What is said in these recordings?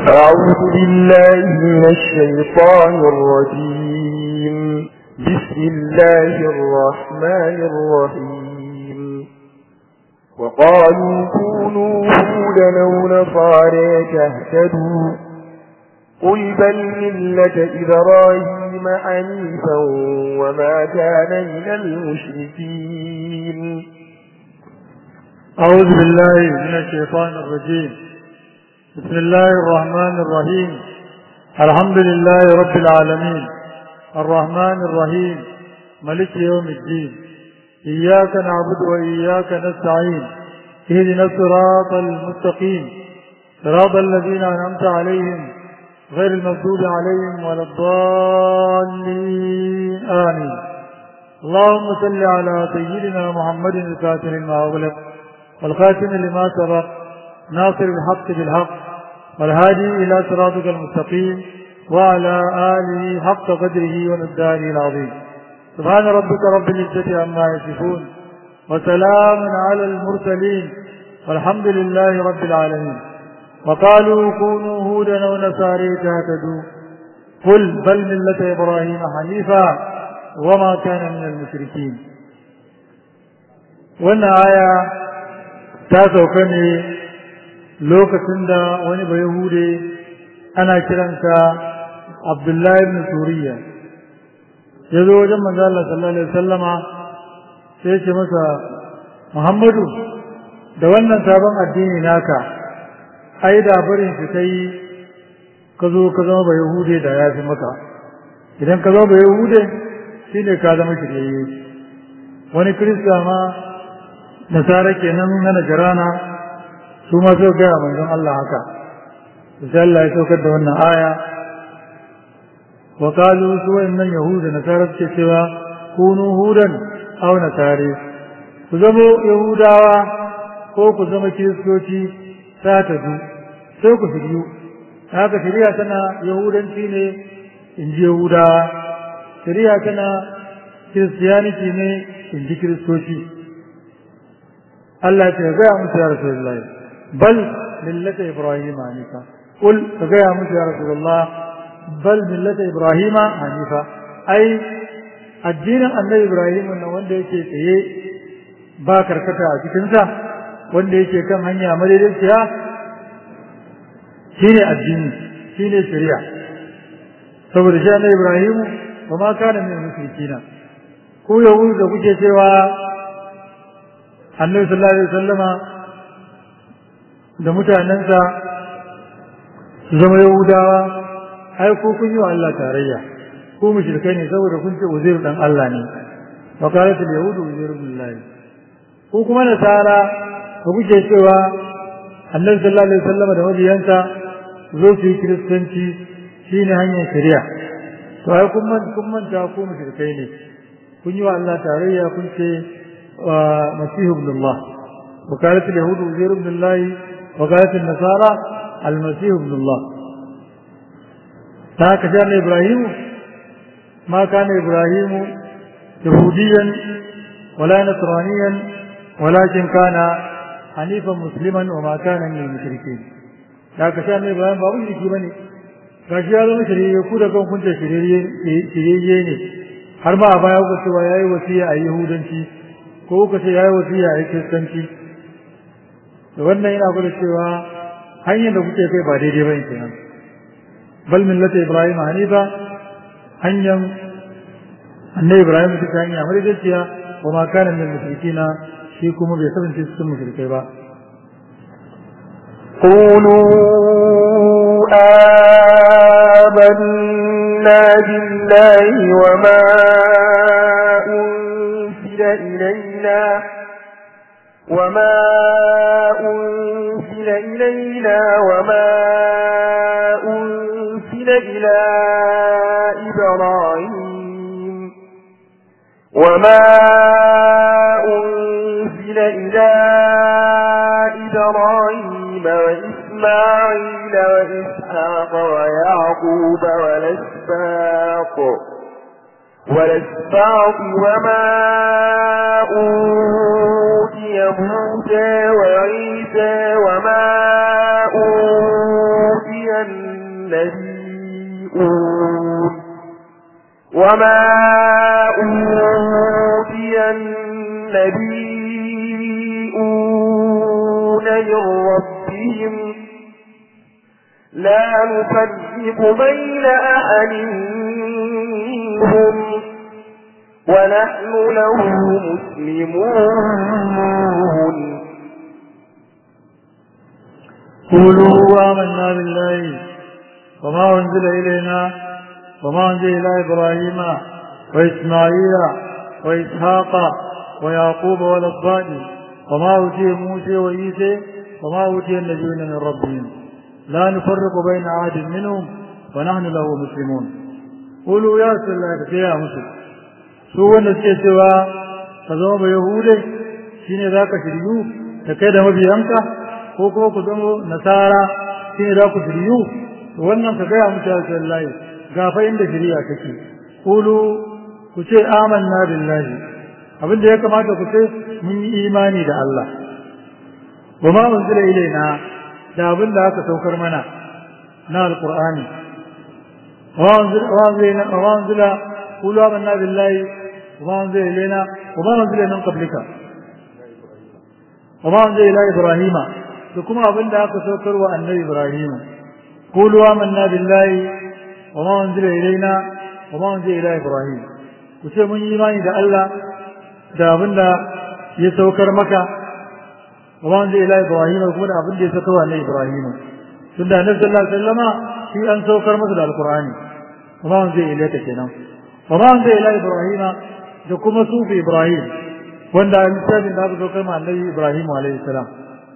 أعوذ بالله من الشيطان الرجيم بسم الله الرحمن الرحيم وقالوا كونوا هودا أو نصارى تهتدوا قل بل ملة إبراهيم حنيفا وما كان من المشركين أعوذ بالله من الشيطان الرجيم بسم الله الرحمن الرحيم الحمد لله رب العالمين الرحمن الرحيم ملك يوم الدين إياك نعبد وإياك نستعين اهدنا الصراط المستقيم صراط الذين أنعمت عليهم غير المغضوب عليهم ولا الضالين آمين اللهم صل على سيدنا محمد الفاتح لما أغلق والخاتم لما سبق ناصر الحق بالحق والهادي إلى صراطك المستقيم وعلى آله حق قدره ومقداره العظيم سبحان ربك رب العزة عما يصفون وسلام على المرسلين والحمد لله رب العالمين وقالوا كونوا هودا ونصاري تهتدوا قل بل ملة إبراهيم حنيفا وما كان من المشركين وأن آية تاسوكني lokacin da wani bai hude ana kiransa abdullahi ibn suriya ya zo wajen manzo Allah sallallahu alaihi wasallama sai ce masa Muhammadu da wannan sabon addini naka ai da barin shi kai ka zo ka zama bai hude da ya fi maka idan ka zama bai hude shine ka zama shirye wani kirista ma nasara kenan na najarana su ma so gaya manzon Allah haka sai Allah ya saukar da wannan aya wa qalu su wayannan yahuda na tarar ce cewa kunu hudan aw nasari ku zama yahudawa ko ku zama kiristoci ta ta du sai ku shiryu haka shari'a tana yahudanci ne in ji yahudawa shari'a tana kiristiyaniki ne in ji kiristoci Allah ya ce ga musu ya rasulullahi بل ملة إبراهيم حنيفا قل فقيا موسى يا رسول الله بل ملة إبراهيم حنيفا أي الدين أن إبراهيم أن وند يكي تيه باكر كتا cikinsa wanda yake kan hanya madaidaiciya shine addini shine shari'a saboda shi annabi Ibrahim ba ma kana min mushrikina ko yahudu da kuke cewa annabi sallallahu alaihi wasallama da mutanensa su zama yahudawa ai ko kun yi wa Allah tarayya ko mushrikai ne saboda kun ce uzairu dan Allah ne wa qalat al yahudu uzairu billahi ko kuma nasara ko kuke cewa annabi sallallahu alaihi wasallam da mabiyansa zo su yi kiristanci shine hanyar shari'a to ai kun man kun manta ko mushrikai ne kun yi wa Allah tarayya kun ce masihu ibn Allah وقالت اليهود عزير بن الله وقالت النصارى المسيح ابن الله هكذا كان إبراهيم ما كان إبراهيم يهوديا ولا نصرانيا ولكن كان حنيفا مسلما وما كان من المشركين هكذا كان إبراهيم بابو شركي بني gashi ya zama shirye ku da kan kunta shirye ne har ma a baya ku cewa yayi wasiya a yahudanci ko ku ce yayi wasiya a kiristanci da wannan yana gwada cewa hanyar da kuke kai ba daidai ba kenan bal millata ibrahim hanifa hanyar annabi ibrahim ta hanya madaidaiciya wa ma kana min mushrikina shi kuma bai kasance cikin mushrikai ba قولوا آمنا بالله وما أنزل إلينا وما أنزل إلينا وما أنزل إلى إبراهيم وما أنزل إلى إبراهيم وإسماعيل وإسحاق ويعقوب والأسباط والأسباط وما أوتي موسى وعيسى وما أوتي النبيون وما أوتي النبيون من ربهم لا نفرق بين أحد منهم ونحن له مسلمون قولوا آمنا بالله وما أنزل إلينا وما أنزل إلى إبراهيم وإسماعيل وإسحاق ويعقوب والأصباط وما أوتي موسى وعيسى وما أوتي النبيون من ربهم لا نفرق بين أحد منهم ونحن له مسلمون قولوا يا رسول الله يا مسلم su wanda suke cewa ka zama ba yahude shine za ka shiryu da kai da mabiyanka ko kuma ku zama nasara shine za ku shiryu to wannan ka gaya musu ya layi ga fa inda shiriya take kulu ku ce amanna billahi abin da ya kamata ku ce mun yi imani da Allah wa ma unzila ilaina da abin da aka saukar mana na alqur'ani wa unzila wa unzila wa unzila qulu amanna billahi وما أنزل إلينا وما أنزل من قبلك وما أنزل إلى إبراهيم لكم أبن ذاك سوكر وأن إبراهيم قولوا آمنا بالله وما أنزل إلينا وما أنزل إلى إبراهيم وشيء من إيماني دا الله دا أبن دا يسوكر مكة وما أنزل إلى إبراهيم وكما أبن دا يسوكر أن إبراهيم سنة النبي صلى الله عليه وسلم في أن سوكر مثل القرآن وما أنزل إليك كنا وما أنزل إلى إبراهيم da kuma sufi Ibrahim wanda a littafin da aka zo kai annabi Ibrahim alaihi salam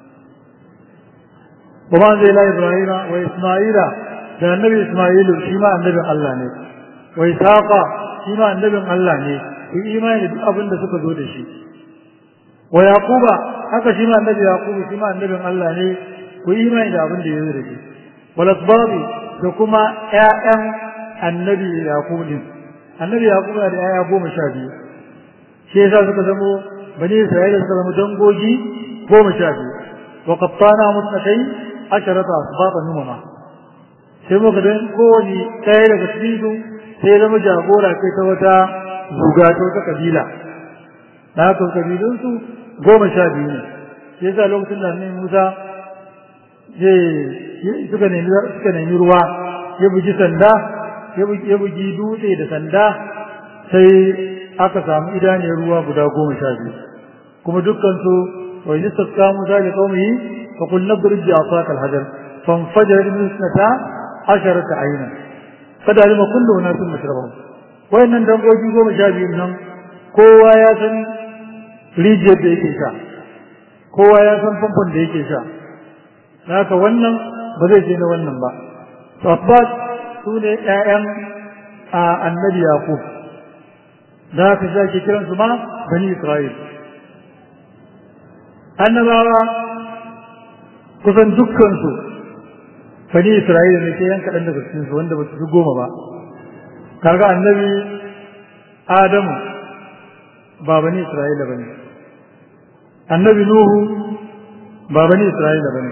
wa ma zai la Ibrahim wa Isma'ila da annabi Isma'ilu shi ma annabin Allah ne wa Isaqa shi ma annabin Allah ne ku imani da duk abin da suka zo da shi wa Yaquba haka shi ma annabi Yaqubu shi ma annabin Allah ne ku imani da abin da ya zo da shi wal asbabi da kuma ƴaƴan annabi Yaqub din annabi yaqub da yaya goma sha biyu shi yasa suka zamo bani isra'ila suka zama dangogi goma sha biyu wa qattana mutnatai asharata asbaba numama sai muka dan kowane ɗaya daga cikin su sai zama jagora kai ta wata zuga ta wata kabila da haka kabilun su goma sha biyu ne shi yasa lokacin da annabi Musa suka nemi suka nemi ruwa ya buji sanda ya bugi dutse da sanda sai aka samu idaniyar ruwa guda goma sha biyu kuma dukkansu wa yi sassa musa da kaumihi fa kul nadrib bi asaka al-hajar fanfajar min isnata asharata ayna kada alima kullu unasin mashrabahum wayannan dangogi goma sha biyu nan kowa ya san rijiyar da yake sha kowa ya san famfon da yake sha haka wannan ba zai je na wannan ba tabbas su ne ‘ya'yan a annabi Yaƙub, da haka za ke kiransu ma bani Isra'il. Annabawa kusan dukkansu bani Isra'il ne ke yan kaɗan daga cikinsu wanda ba su fi goma ba. Kaga annabi Adamu ba bani Isra'ila ba ne. Annabi Nuhu ba bani Isra'ila ba ne.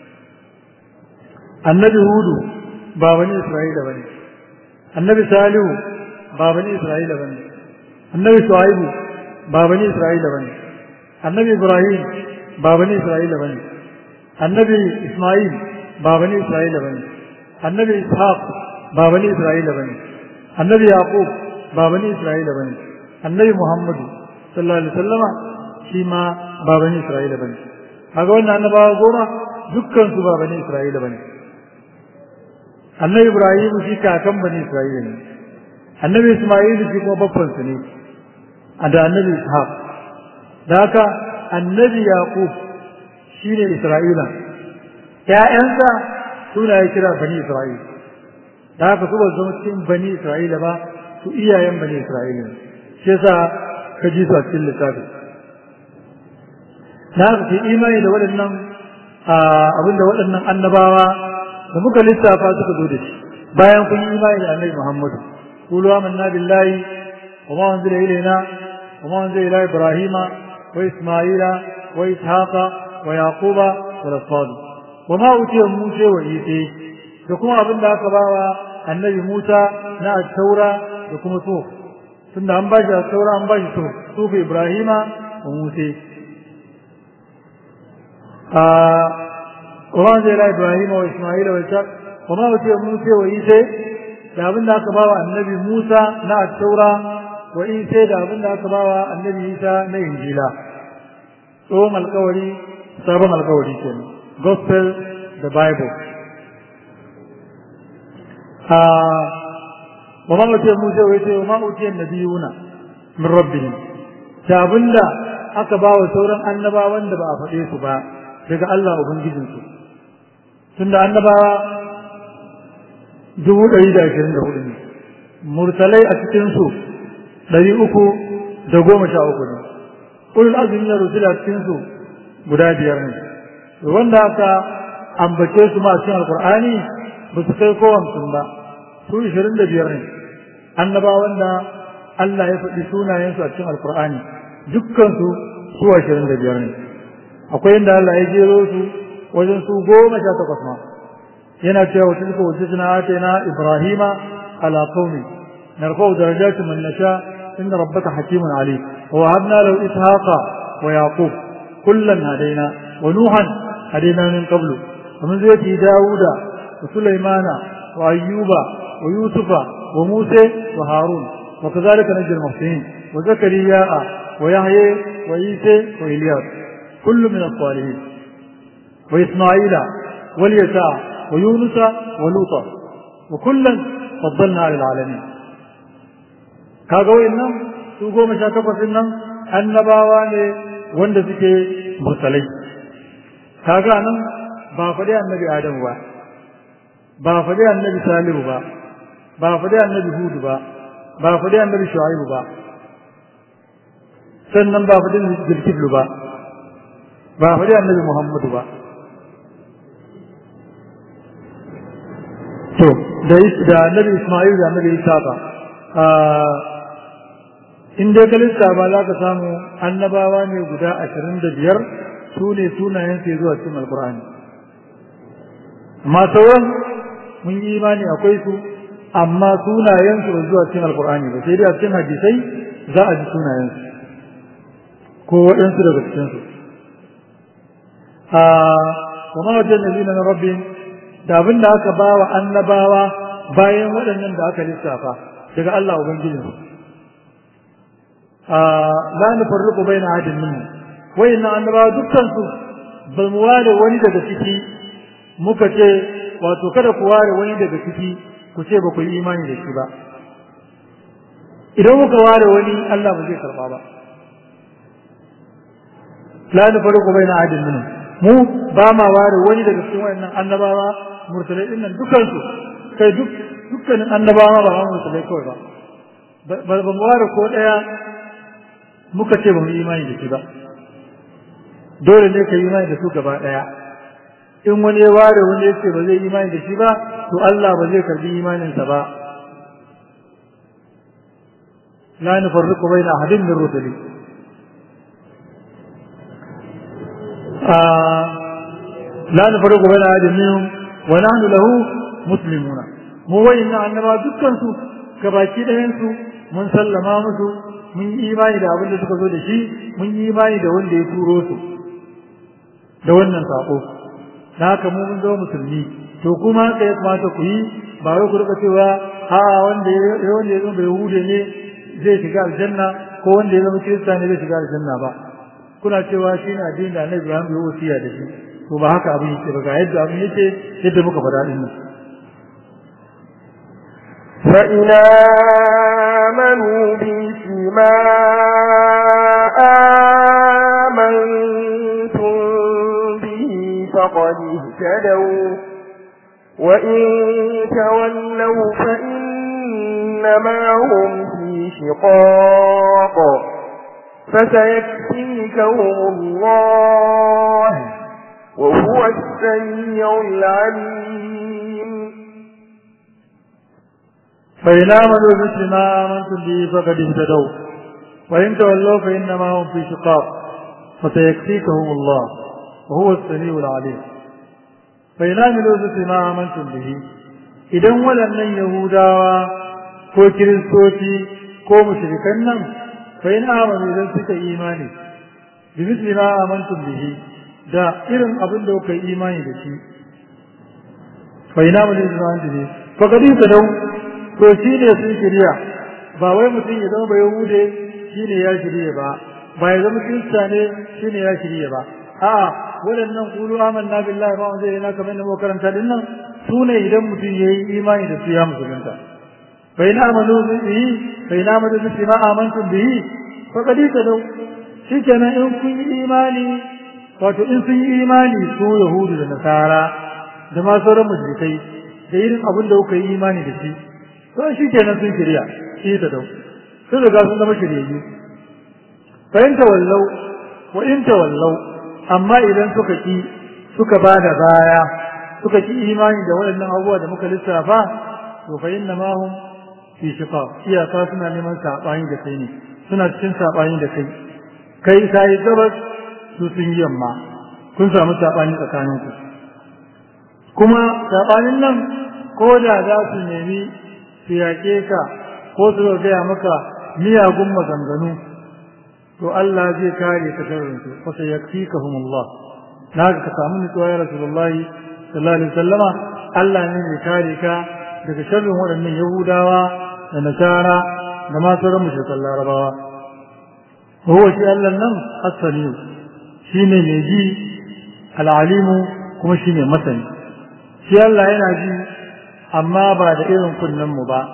Annabi Hudu ba bani Isra'ila bane annabi Salihu ba bani Isra'ila bane annabi Shu'aibu ba bani Isra'ila bane annabi Ibrahim ba bani Isra'ila bane annabi Isma'il ba bani Isra'ila bane annabi Ishaq ba bani Isra'ila bane annabi Yaqub ba bani Isra'ila bane annabi Muhammadu sallallahu alaihi wasallama shi ma ba bani Isra'ila bane kaga wannan annabawa goma dukkan su ba bani Isra'ila bane annabi ibrahim shi kakan bani isra'ila ne annabi isma'il shi kuma babban su ne da annabi ishaq da haka annabi yaqub shine isra'ila ƴaƴansa suna ya kira bani isra'ila da haka su ba zama cikin bani isra'ila ba su iyayen bani isra'ila ne shi yasa ka ji su a cikin littafi da haka ke imani da waɗannan abinda waɗannan annabawa da muka lissafa suka zo da shi bayan kun yi imani da annabi Muhammad qulu amanna billahi wa ma unzila ilayna wa ma unzila ila ibrahima wa isma'ila wa ishaqa wa yaquba wa al-asbad wa ma utiya musa wa isa da kuma abin da aka bawa annabi Musa na taura da kuma so tunda an bashi taura an bashi so sufi Ibrahima wa Musa a Quran zai la Ibrahima wa Isma'ila wa Ishaq wa ma wuce Musa wa Isa da abin da aka bawa annabi Musa na taura wa Isa da abin da aka bawa annabi Isa na Injila tsohon alkawari sabon alkawari kenan gospel the bible wa ma wuce musa wai ce wa ma wuce nabiyuna min rabbihim da abinda aka ba wa sauran annabawan da ba a faɗe su ba daga Allah ubangijin su tunda annabawa dubu ɗari da ashirin da hudu ne mursalai a cikin su ɗari uku da goma sha uku ne ulul azumi na rusul a cikin su guda biyar ne wanda aka ambace su ma cikin alkur'ani ba su kai kowansu ba su ishirin da biyar ne annabawan da Allah ya faɗi sunayensu a cikin alkur'ani dukkansu su ashirin da biyar ne akwai inda Allah ya jero su wajen su goma sha takwas ma yana cewa wa tilka wajjatuna atayna ibrahima ala qaumi narfa'u darajatin man nasha inna rabbaka hakimun alim wa wahabna lahu ishaqa wa yaqub kullan hadaina wa nuhan hadaina min qablu ومن ذريته داود وسليمان وأيوب ويوسف وموسى وهارون وكذلك نجي المحسنين وزكريا ويحيى وعيسى وإلياس كل من الصالحين وإسماعيل واليساع ويونس ولوطا وكلا فضلنا على العالمين kaga wayannan su goma sha takwas nan annabawa ne wanda suke mursalai kaga nan ba faɗi annabi adamu ba ba faɗi annabi salihu ba ba faɗi annabi hudu ba ba faɗi annabi shu'aibu ba sannan ba faɗi zulkiflu ba ba faɗi annabi muhammadu ba to da annabi isma'il da annabi isa ba in dai kalista ba za ka samu annabawa ne guda ashirin da biyar su ne sunayen su zuwa cikin alkur'ani amma sauran mun yi imani akwai su amma sunayen su ba zuwa cikin alkur'ani ba sai dai a cikin hadisai za a ji sunayen su ko waɗansu daga cikin su a kuma wajen nabi na rabbin da abin da aka ba wa annabawa bayan waɗannan da aka lissafa daga Allah ubangijinsu la nufarriqu baina ahadin minhum wayannan annabawa dukkan su ba mu ware wani daga ciki muka ce wato kada ku ware wani daga ciki ku ce ba ku yi imani da shi ba idan muka ware wani Allah ba zai karba ba la nufarriqu baina ahadin minhum mu ba ma ware wani daga cikin wayannan annabawa mursalai din nan dukkan su kai duk dukkanin annabawa ba mursalai kawai ba ba mu ware ko daya muka ce ba mu imani da shi ba dole ne ka yi imani da su gaba ɗaya in wani ya ware wani ya ce ba zai imani da shi ba to Allah ba zai karbi imaninsa ba la nufarriqu baina ahadin min rusuli la nufarriqu baina ahadin minhum wa nahnu lahu muslimuna mu wayna annaba dukkan su gabaki ɗayan su mun sallama musu mun yi imani da abin da suka zo da shi mun yi imani da wanda ya turo su da wannan sako na haka mu mun zama musulmi to kuma haka ya kamata ku yi ba wai ku rika cewa a wanda ya wanda ya zama bai hude ne zai shiga aljanna ko wanda ya zama kirista ne zai shiga aljanna ba kuna cewa shi ne addinin da Annabi Ibrahim ya wasiya da shi to ba haka abin yake ba ga yadda abin yake yadda muka faɗa din nan فإن آمنوا بمثل ما آمنتم به فقد اهتدوا وإن تولوا فإنما هم في شقاق فسيكفيكهم الله وهو السميع العليم فإن آمنوا مثل ما آمنتم به فقد اهتدوا وإن تولوا فإنما هم في شقاق فسيكفيكهم الله وهو السميع العليم فإن آمنوا مثل ما آمنتم به idan waɗannan yahudawa ko kiristoci ko mushrikan nan fa in amanu idan suka imani bi misli ma amantum bihi da irin abin da kuka imani da shi fa in amanu idan amantum bihi fa kadi ka dau to shi ne sun shirya ba wai mutum ya zama bai yahude shi ne ya shirya ba ba ya zama kirista ne shi ne ya shirya ba a'a waɗannan kulu amanna billahi ma zai yana kamar da makaranta din nan su ne idan mutum ya yi imani da su ya musulunta fa in amanu bihi fa in amanu bi ma amantum bihi fa qad tadaw shikenan in kun yi imani wato in sun yi imani su yahudu da nasara da ma sauran mushrikai da irin abin da kuka yi imani da shi to shikenan sun shirya shi ta dau sun riga sun zama shiryayyu fa in tawallau wa in tawallau amma idan suka ki suka bada baya suka ki imani da waɗannan abubuwa da muka lissafa to fa inna ma hum fi shiqaq iyaka suna neman sabani da kai ne suna cikin sabani da kai kai kai gabas su sun yi yamma kun samu sabani tsakanin ku kuma sabanin nan ko da za su nemi su yaƙe ka ko su gaya maka miyagun maganganu to Allah zai kare ka sharrin su fa sayakfikahumullah naga ka samu nutsuwa ya rasulullahi sallallahu alaihi wasallama Allah ne mai kare ka daga sharrin waɗannan Yahudawa da Nasara da ma sauran mushrikan Larabawa huwa shi Allah nan as-samiu shine mai ji al-alimu kuma shine masani shi Allah yana ji amma ba da irin kunnen mu ba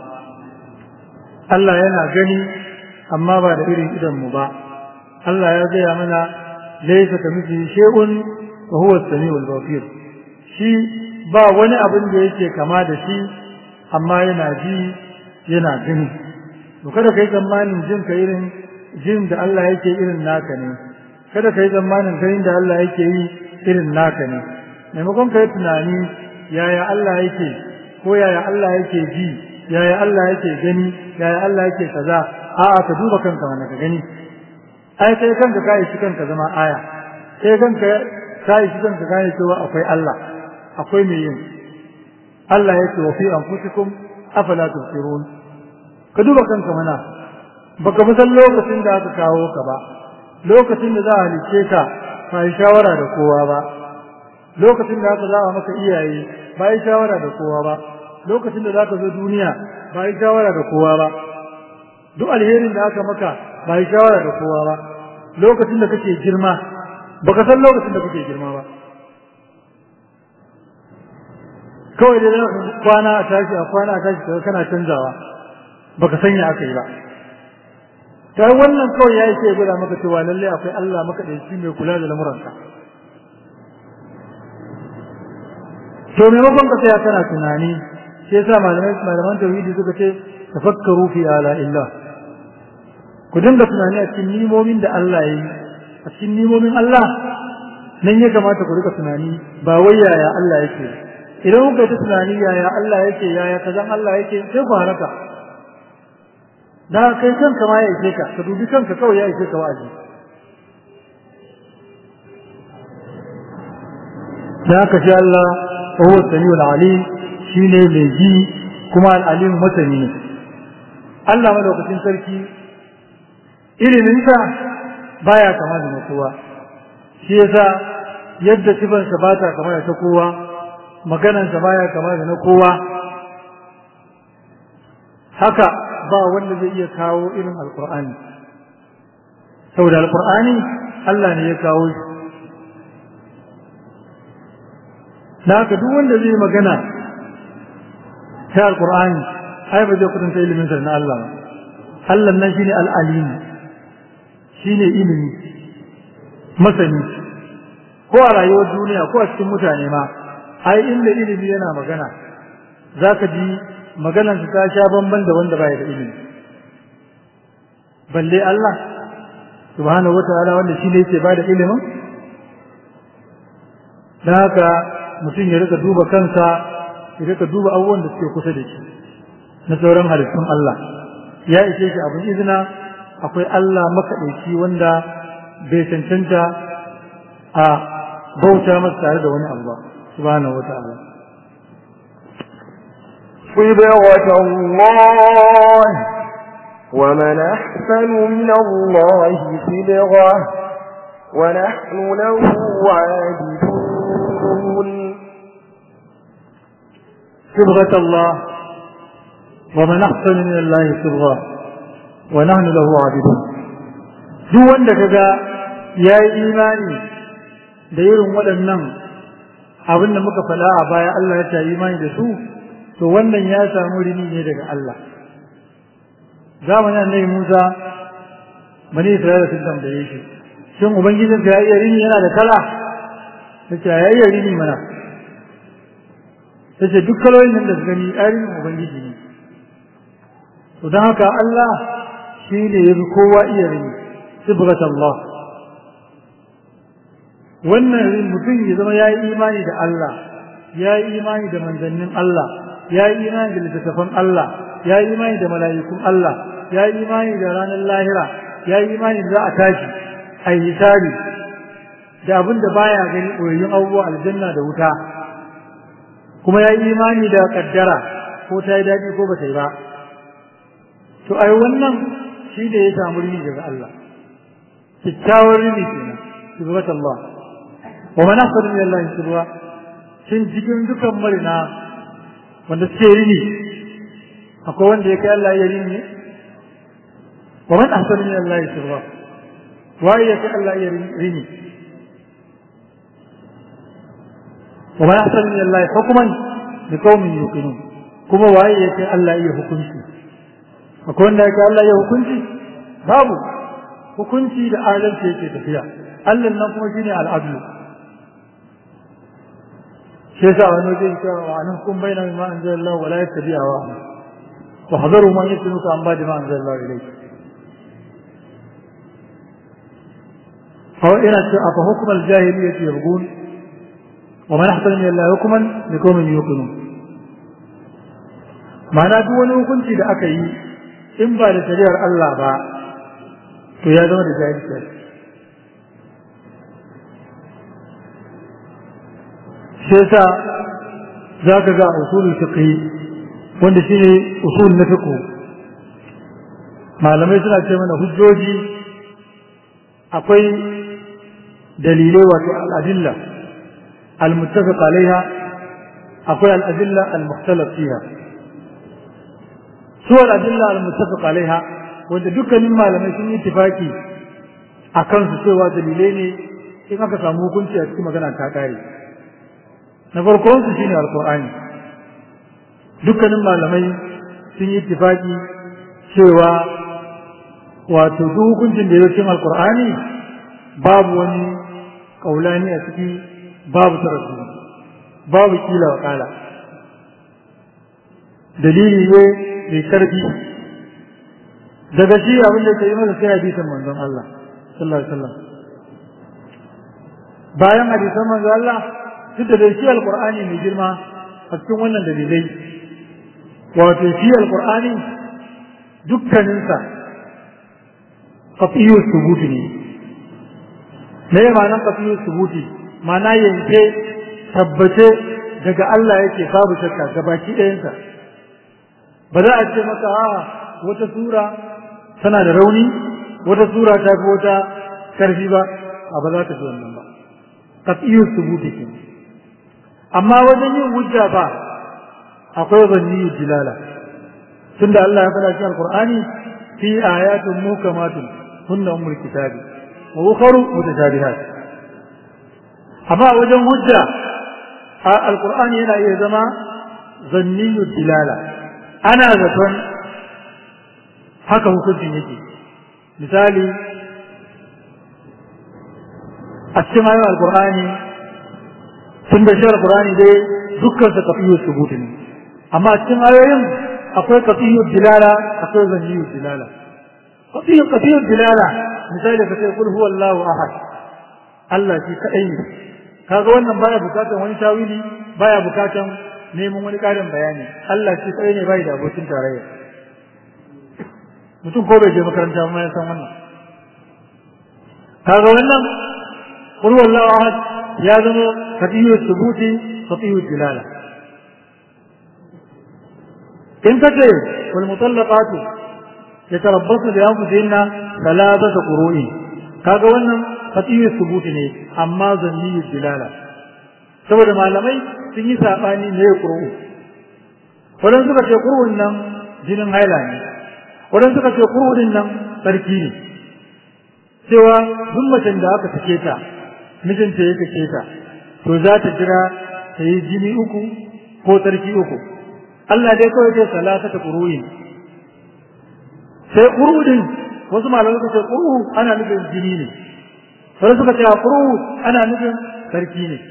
Allah yana gani amma ba da irin idan mu ba Allah ya gaya mana laysa kamithlihi shay'un wa huwa as-sami'ul basir shi ba wani abin da yake kama da shi amma yana ji yana gani to kada kai tsammanin jin ka irin jin da Allah yake irin naka ne kada kai tsammanin ganin da Allah yake yi irin naka ne maimakon kai tunani yaya Allah yake ko yaya Allah yake ji yaya Allah yake gani yaya Allah yake kaza a'a ka duba kanka mana ka gani ai kai kanka ka yi kanka zama aya sai kanka ka yi kanka gane cewa akwai Allah akwai mai yin Allah yake wa fi anfusikum afala tubsirun ka duba kanka mana baka fi san lokacin da aka kawo ka ba lokacin da za a halice ka ba yi shawara da kowa ba lokacin da aka za'a maka iyaye ba yi shawara da kowa ba lokacin da za ka zo duniya ba yi shawara da kowa ba duk alherin da aka maka ba yi shawara da kowa ba lokacin da kake girma baka san lokacin da kake girma ba kawai da kwana a tashi a kwana a tashi kaga kana canzawa baka sanya aka yi ba ta wannan kawai ya yi sai gwada maka cewa lallai akwai Allah maka da shi mai kula da lamuranka to maimakon ka tsaya kana tunani sai yasa malamai malaman tauhidi suka ce tafakkaru fi ala illah ku dinga tunani a cikin nimomin da Allah ya yi a cikin nimomin Allah nan ya kamata ku rika tunani ba wai yaya Allah yake idan kuka yi ta tunani yaya Allah yake yaya kazan Allah yake sai ku haraka da kai kanka ma ya ishe ka ka dubi kanka kawai ya ishe ka wa'azi da haka shi Allah huwa samiul alim shine mai ji kuma al-alim masani ne Allah madaukakin sarki iliminsa baya kama da kowa shi yasa yadda sifansa ba ta kama da ta kowa maganansa baya kama da na kowa haka ba wanda zai iya kawo irin alkur'ani saboda alkur'ani Allah ne ya kawo shi da haka duk wanda zai magana ta alkur'ani ai ba zai kudanta ilimin sa na Allah ba Allah nan shine al-alim shine ilimi masani ko a rayuwar duniya ko a cikin mutane ma ai inda ilimi yana magana zaka ji maganar ta sha bamban da wanda baya da ilimi balle Allah subhanahu wataala wanda shine yake bada ilimin dan haka mutum ya rika duba kansa ya rika duba abubuwan da suke kusa da shi na sauran halittun Allah ya ishe shi abin izina akwai Allah makaɗaici wanda bai cancanta a bauta masa tare da wani abu ba subhanahu wata'ala صبغة الله ومن أحسن من الله صبغة ونحن له عابدون صبغة الله ومن أحسن من الله صبغة ونحن له عابدون duk wanda kaga ya yi imani da irin waɗannan abin da muka faɗa a baya Allah ya ta imani da su to wannan ya samu rini ne daga Allah zamanin annabi Musa bani Isra'ila sun tambaye shi shin ubangijin ya iya rini yana da kala tace ya iya rini mana tace duk kalolin nan da su gani arin ubangiji ne to don haka Allah shi ne ya fi kowa iya rini sibrat Allah wannan mutum ya zama ya yi imani da Allah ya yi imani da manzannin Allah ya yi imani da littattafan Allah ya yi imani da mala'ikun Allah ya yi imani da ranar lahira ya yi imani da za a tashi a yi hisabi da abin da baya gani ɓoyayyun abubuwa aljanna da wuta kuma ya yi imani da kaddara ko ta yi daɗi ko ba ta yi ba to ai wannan shi da ya samu rini daga Allah kyakkyawar rini kenan shugabat Allah wa man ahsanu min Allah shirwa shin cikin dukan marina wanda suke rini akwai wanda ya kai Allah ya rini ne wa man ahsanu min Allah shirwa waye ya kai Allah ya rini wa man ahsanu min Allah hukman li qaumin yuqinun kuma waye ya kai Allah ya hukunci akwai wanda ya kai Allah ya hukunci babu hukunci da adalci yake tafiya Allah nan kuma shine al-adlu shi yasa wani wajen cewa wa nan kun bayyana ma anzalallahu wa la yattabi'a wa wa hadaru man yatluka an ba'da ma anzalallahu ilayhi فهو إلى أفحكم الجاهلية يبغون ومن أحسن من الله حكما لقوم يوقنون ma'ana duk wani hukunci da aka yi in ba da shari'ar Allah ba to ya zama da jahilci shi yasa za ka ga usulul fiqh wanda shine usul na fiqh malamai suna ce mana hujjoji akwai dalilai wato al'adilla al-muttafiq alaiha akwai al'adilla al-mukhtalaf fiha su al'adilla al-muttafiq alaiha wanda dukkanin malamai sun yi tifaki a kansu cewa dalilai ne in aka samu hukunci a cikin magana ta kare na farkon su shine alqur'ani dukkanin malamai sun yi tifaki cewa wato duk hukuncin da ya cikin alqur'ani babu wani kaulani a ciki babu tarafi babu kila wa kala dalili ne mai karfi daga shi abin da ke yi masa sai hadisin manzon Allah sallallahu alaihi wasallam bayan hadisan manzon Allah duk da shi alqur'ani mai girma a cikin wannan dalilai wato shi alqur'ani dukkaninsa qat'iyyu thubuti ne me ya ma'anar qat'iyyu thubuti ma'ana yanke tabbace daga Allah yake babu shakka gabaki ɗayansa ba za a ce maka a wata sura tana da rauni wata sura ta fi wata karfi ba a ba za ta fi wannan ba qat'iyyu thubuti ke amma wajen yin hujja ba akwai zanniyu dilala tunda Allah ya faɗa cikin alqur'ani fi ayatun mukamatun hunna ummul kitabi wa ukharu mutashabihat amma wajen hujja alqur'ani yana iya zama zanniyu dilala ana zaton haka hukuncin yake misali a cikin ayoyin alkur'ani tun da shi alkur'ani dai dukkan sa kafiyar subutu ne amma a cikin ayoyin akwai kafiyar dilala akwai zaniyar dilala kafiyar kafiyar dilala misali ka ce kul huwa Allahu ahad Allah shi kadai ne kaga wannan baya bukatan wani tawili baya bukatan neman wani karin bayani Allah shi kadai ne bai da abokin tarayya mutum ko bai je makaranta ma ya san wannan kaga wannan qul wallahu ahad ya zama qatiyu thubuti qatiyu dilala in kace wal mutallaqatu yatarabbasu bi anfusihinna thalathata qurui kaga wannan fatiyu subuti ne amma zanni dilala saboda malamai sun yi sabani ne qur'u wadan suka ce qur'un nan jinin haila ne wadan suka ce qur'un nan sarki ne cewa duk macen da aka sake ta mijinta ya sake ta to za ta jira ta yi jini uku ko tsarki uku Allah dai kawai ce salata ta ƙuru'in sai ƙuru'in wasu malamai suka ce ƙuru'u ana nufin jini ne sai suka ce ƙuru'u ana nufin tsarki ne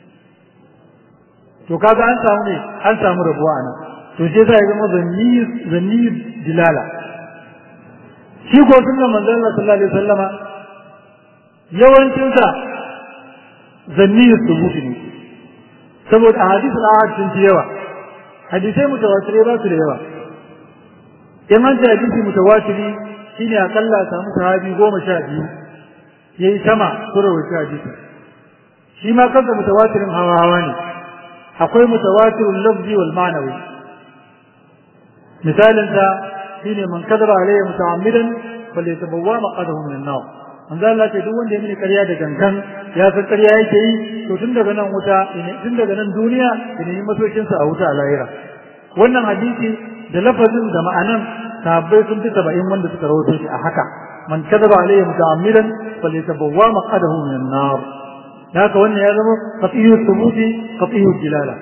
to kaga an samu ne an samu rabuwa a nan to sai sai ya zama zanni zanni dilala shi ko sunnan manzon Allah sallallahu alaihi wasallama yawancin sa zanni subuti ne saboda a hadisul ahad sun fi yawa hadisai mutawatirai ba su da yawa in an ce hadisi mutawatiri shine akalla a samu sahabi goma sha biyu yayi sama su rawaita hadisi shi ma kansa mutawatirin hawa hawa ne akwai mutawatirul lafzi wal ma'nawi misalin sa shine man kadaba alayhi muta'ammidan falyatabawwa maqadahu min an-nar manzo Allah ce duk wanda ya mini ƙarya da gangan ya san ƙarya yake yi to tun daga nan wuta tun daga nan duniya ya nemi masaukin sa a wuta a lahira wannan hadisi da lafazin da ma'anan sahabbai sun fi saba'in wanda suka rawaito shi a haka man kadaba alayhi muta'ammidan falyatabawwa maqadahu min an-nar haka wannan ya zama qat'iyyu thubuti qat'iyyu dilala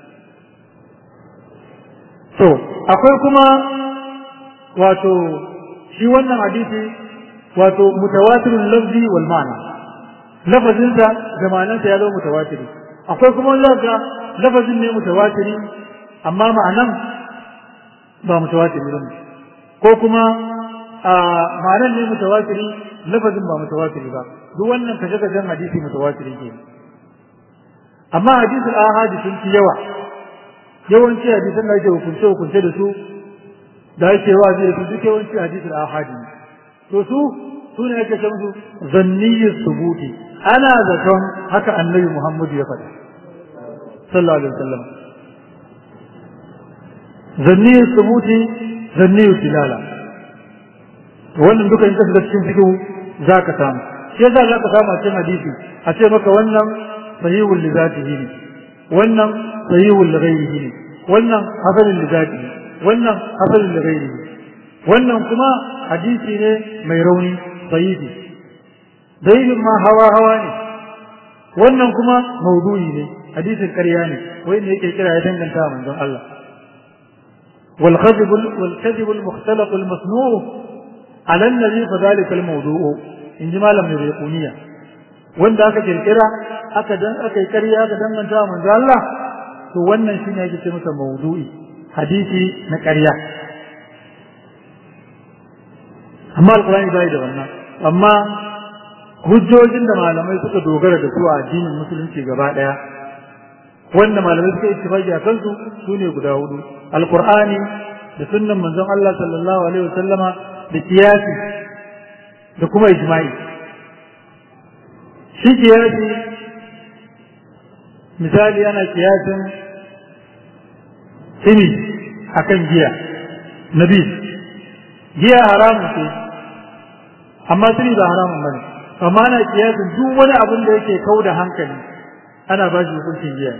to akwai kuma wato shi wannan hadisi wato mutawatirul lafzi wal ma'na lafazin sa da ma'anarsa ya zama mutawatiri akwai kuma wanda lafazin ne mutawatiri amma ma'anan ba mutawatiri ba ko kuma ma'anan ne mutawatiri lafazin ba mutawatiri ba duk wannan kashe-kashen hadisi mutawatiri ke amma hadisul ahadi sun fi yawa yawanci hadisan da ake hukunce hukunce da su da ake wa da su duk yawanci hadisul ahadi to su su ne ake san su zanniyyar subuti ana zaton haka annabi muhammadu ya faɗa sallallahu alaihi wasallam zanniyyar subuti zanniyyar tilala wannan duka in ka shiga cikin fikihu za ka samu shi yasa za ka samu a cikin hadisi a ce maka wannan sahihul li zatihi ne wannan sahihul li ghairihi ne wannan hasanul li zatihi wannan hasanul li ghairihi wannan kuma hadisi ne mai rauni sahihi daidin ma hawa hawa ne wannan kuma maudu'i ne hadisin ƙarya ne wai ne yake kira ya danganta manzon Allah والكذب والكذب المختلق المصنوع على النبي فذلك الموضوع in ji malam mai rekuniya wanda aka kirkira aka dan aka yi ƙarya aka danganta wa manzo Allah to wannan shine yake ce masa maudu'i hadisi na ƙarya amma alqur'ani bai da wannan amma hujjojin da malamai suka dogara da su a addinin musulunci gaba daya wanda malamai suka ittifaqi a kansu su ne guda hudu alqur'ani da sunnan manzon Allah sallallahu alaihi wasallama da kiyasi da kuma ijma'i shi kiyasi misali ana kiyasin ini akan giya nabi giya haramun ce amma sini ba haramun bane amma ana kiyasin duk wani abin da yake kau da hankali ana ba shi hukuncin giya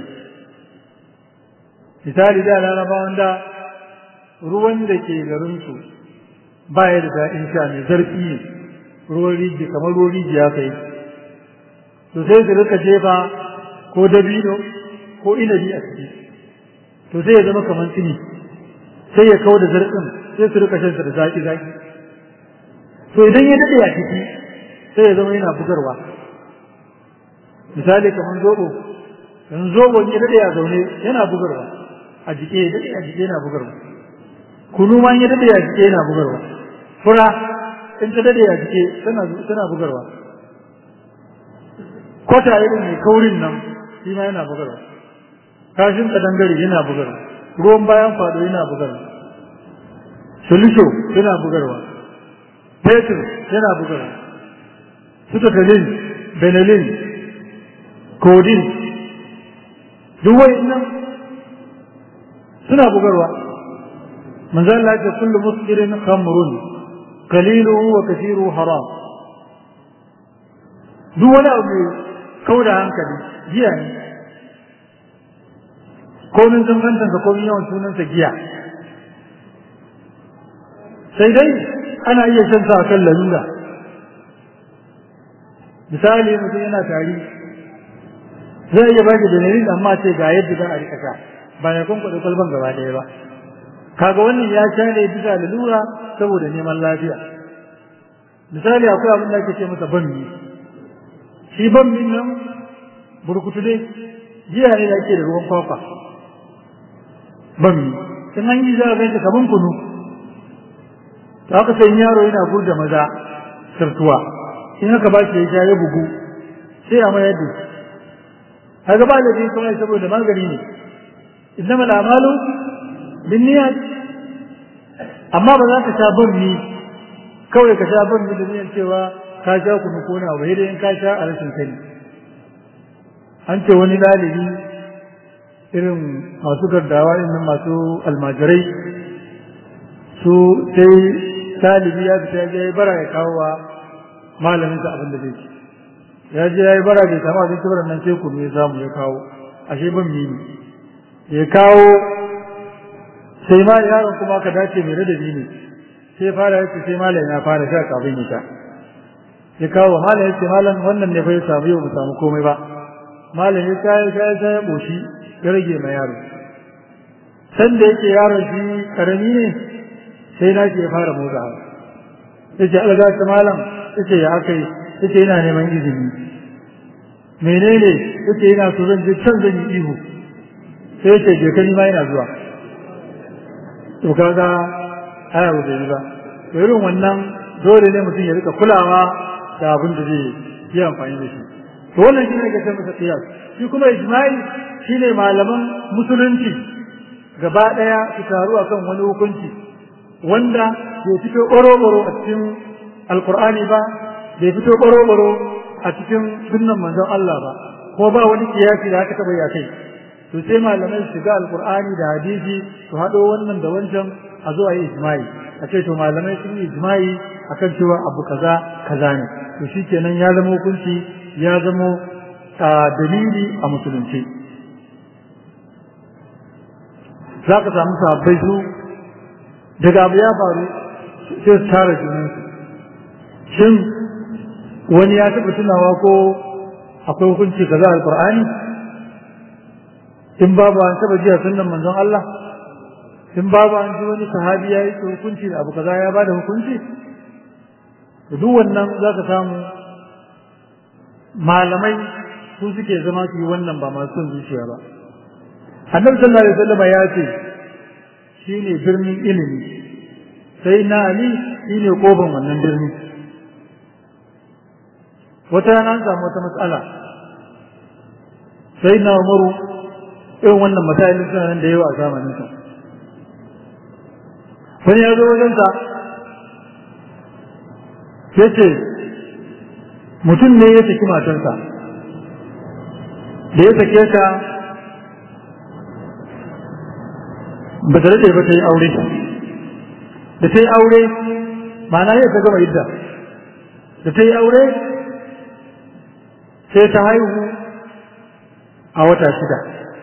misali da larabawan da ruwan da ke garinsu ba ya da daɗin sha mai zarfi ne ruwan rijiya kamar ruwan rijiya ka yi to sai su rika jefa ko dabino ko inabi a ciki to sai ya zama kamar tsini sai ya kawo da zarfin sai su rika shansa da zaki zaki to idan ya daɗe a ciki sai ya zama yana bugarwa misali kamar zoɓo yanzu zoɓon ya daɗe a zaune yana bugarwa a jike ya daɗe a jike yana bugarwa kunu ma ya daɗe a jike yana bugarwa fura in ta dade a jike tana bugarwa kwata irin mai kaurin nan shi ma yana bugarwa kashin kadangare yana bugarwa ruwan bayan fado yana bugarwa solution yana bugarwa fetur yana bugarwa sutakalin benelin codeine duk nan suna bugarwa manzo Allah ya ce kullu muskirin khamrun qaliluhu wa kathiruhu haram duk wani abu kauda hankali giya ne komin zangantansa komin yawan sunansa giya sai dai ana iya shan sa kan lalura misali mutum yana tari zai iya baki dalilin amma ce ga yadda za a rika sha ba ya kwankwada kwalban gaba ɗaya ba kaga wannan ya sha ne bisa lalura saboda neman lafiya misali akwai abin da ake ce masa bammi shi bammin nan burkutu dai jiya ne da ake da ruwan kwakwa bammi in an yi za a ganta kaman kunu to aka sai yaro yana gurda maza sartuwa in haka ba shi ya sha ya bugu sai a mayar da shi kaga ba da din kuma saboda magani ne innama al'amalu bin niyyat amma ba za ka sha bammi kawai ka sha bammi da niyyar cewa ka sha kunu ko na bai in ka sha a rashin sani an ce wani dalibi irin masu gardawa irin masu almajirai su sai talibi ya fita ya yi bara ya kawo wa malamin sa abin da zai ci ya je ya yi bara bai samu abinci bara nan sai kunu ya samu ya kawo ashe ban mini ya kawo sai ma yaron kuma ka dace mai ladabi ne sai fara ya ce sai malam ya fara sha kafin ya sha ya kawo malam ya ce malam wannan ne fa ya samu yau mu samu komai ba malam ya sha ya sha ya sha ya boshi ya rage ma yaro san da yake yaron shi karami ne sai na ya fara motsa yace alga ta malam yace ya akai yace yana neman izini menene yace yana so zan je can zan yi ihu sai yace je kani ma yana zuwa to kaga aya ba yi ba to irin wannan dole ne mutum ya rika kulawa da abin da zai yi amfani da shi to wannan shi ne ga sai masa qiyas shi kuma ijma'i shine malaman musulunci gaba daya su taru akan wani hukunci wanda bai fito ɓoro-ɓoro a cikin alkur'ani ba bai fito ɓoro-ɓoro a cikin sunnan manzon Allah ba ko ba wani kiyasi da aka taɓa ya kai to sai malamai su shiga alkur'ani da hadisi su haɗo wannan da wancan a zo a yi ijma'i a ce to malamai sun yi ijma'i akan cewa abu kaza kaza ne to shikenan ya zama hukunci ya zama dalili a musulunci za ka samu sabbai su daga abu ya faru sai su tara junansu shin wani ya taɓa tunawa ko akwai hukunci kaza alƙur'ani in babu an taɓa jiya sunan manzon Allah in babu an ji wani sahabi ya yi hukunci da abu kaza ya ba da hukunci duk wannan za ka samu malamai su suke zama su yi wannan ba masu son zuciya ba annabi sallallahu alaihi wasallam ya ce shi ne birnin ilimi sai na ali shi ne kofin wannan birni wata rana an samu wata matsala sai na umaru irin wannan matsalolin suna nan da yawa a zamaninsa wani ya zo wajensa ya ce mutum ne ya saki matarsa da ya sake ta ba ta rage ba ta yi aure da ta yi aure ma'ana yau ta gama idda da ta yi aure sai ta haihu a wata shida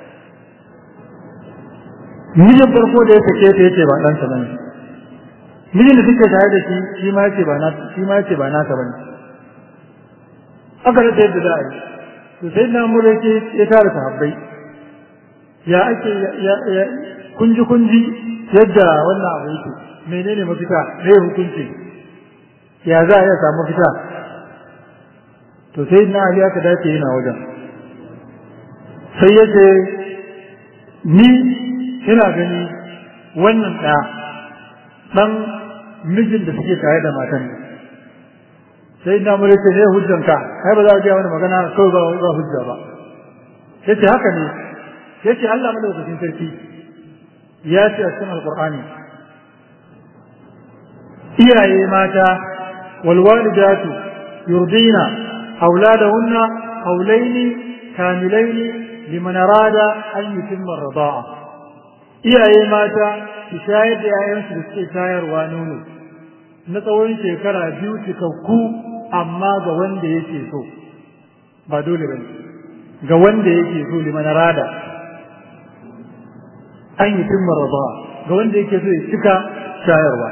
mijin farko da ya sake ta yace ba ɗansa bane mijin da suke tare da shi shi ma yace ba na shi ma yace ba nasa bane aka rasa yadda za a yi to sai na mura yake ya tara sahabbai ya ake ya kunji kunji yadda wannan abu yake menene mafita me hukunci ya za a iya samu mafita to sai na ali aka dace yana wajen sai ya ce ni ina gani wannan ɗa ɗan mijin da suke tare da matan sai na mure ce ne hujjanka kai ba za a gaya wani magana kawai ba ba hujja ba yace haka ne yace Allah madaukakin sarki ya ce a cikin alqur'ani iyaye mata wal walidatu yurdina auladahunna hawlaini kamilaini liman arada an yutimma ar-rida'a iyaye mata su shayar da 'ya'yansu da suke shayarwa nono na tsawon shekara biyu cikakku amma ga wanda yake so ba dole ba ga wanda yake so liman rada an yi tun maraba ga wanda yake so ya cika shayarwa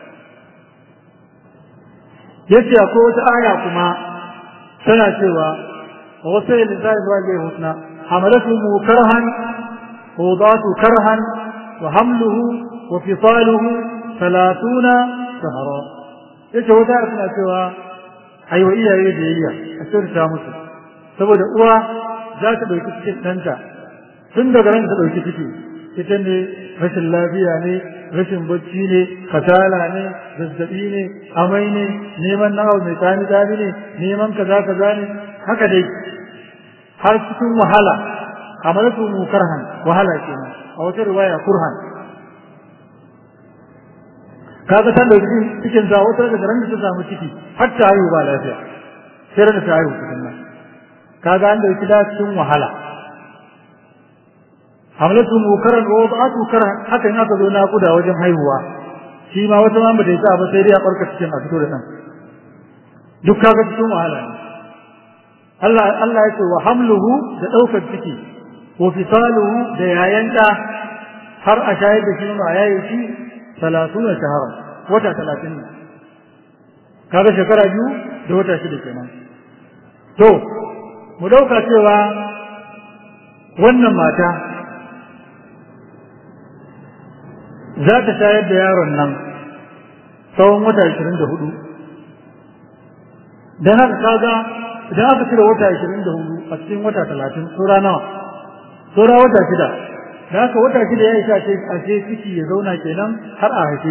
yace akwai wata aya kuma tana cewa wa wasu yin zai zuwa zai husna hamalatu mu karhan wadatu karhan wa hamluhu wa fisaluhu talatuna shahara yace wata aya tana cewa ai wa iyaye da yayya a sirta musu saboda uwa za ta dauki cikin ɗanta tun daga ran ta dauki ciki ita ne rashin lafiya ne rashin bacci ne kasala ne zazzabi ne amai ne neman nawa mai tsani tsani ne neman kaza kaza ne haka dai har cikin wahala kamar su mu karhan wahala kenan a wata riwaya kurhan kaga ta dauki cikin sa wata daga ran da ta samu ciki har ta haihu ba lafiya sai da ta haihu cikin nan kaga an dauki da cikin wahala hamlatu mukaran wa wada'atu karan haka in aka zo na kuda wajen haihuwa shi ma wata ma bata yi ba sai dai a barka cikin a fito da dan duk kaga cikin wahala ne Allah Allah ya ce wa hamluhu da daukar ciki wa fisaluhu da yayan da har a shayar da shi ma yayi shi 30 shahara wata 30 ne kaga shekara biyu da wata shida kenan to mu dauka cewa wannan mata za ta shayar da yaron nan tsawon wata ashirin da hudu don haka kaga idan aka cire wata ashirin da hudu a cikin wata talatin tsora nawa tsora wata shida da haka wata shida ya isa ce a ce ciki ya zauna kenan har a haife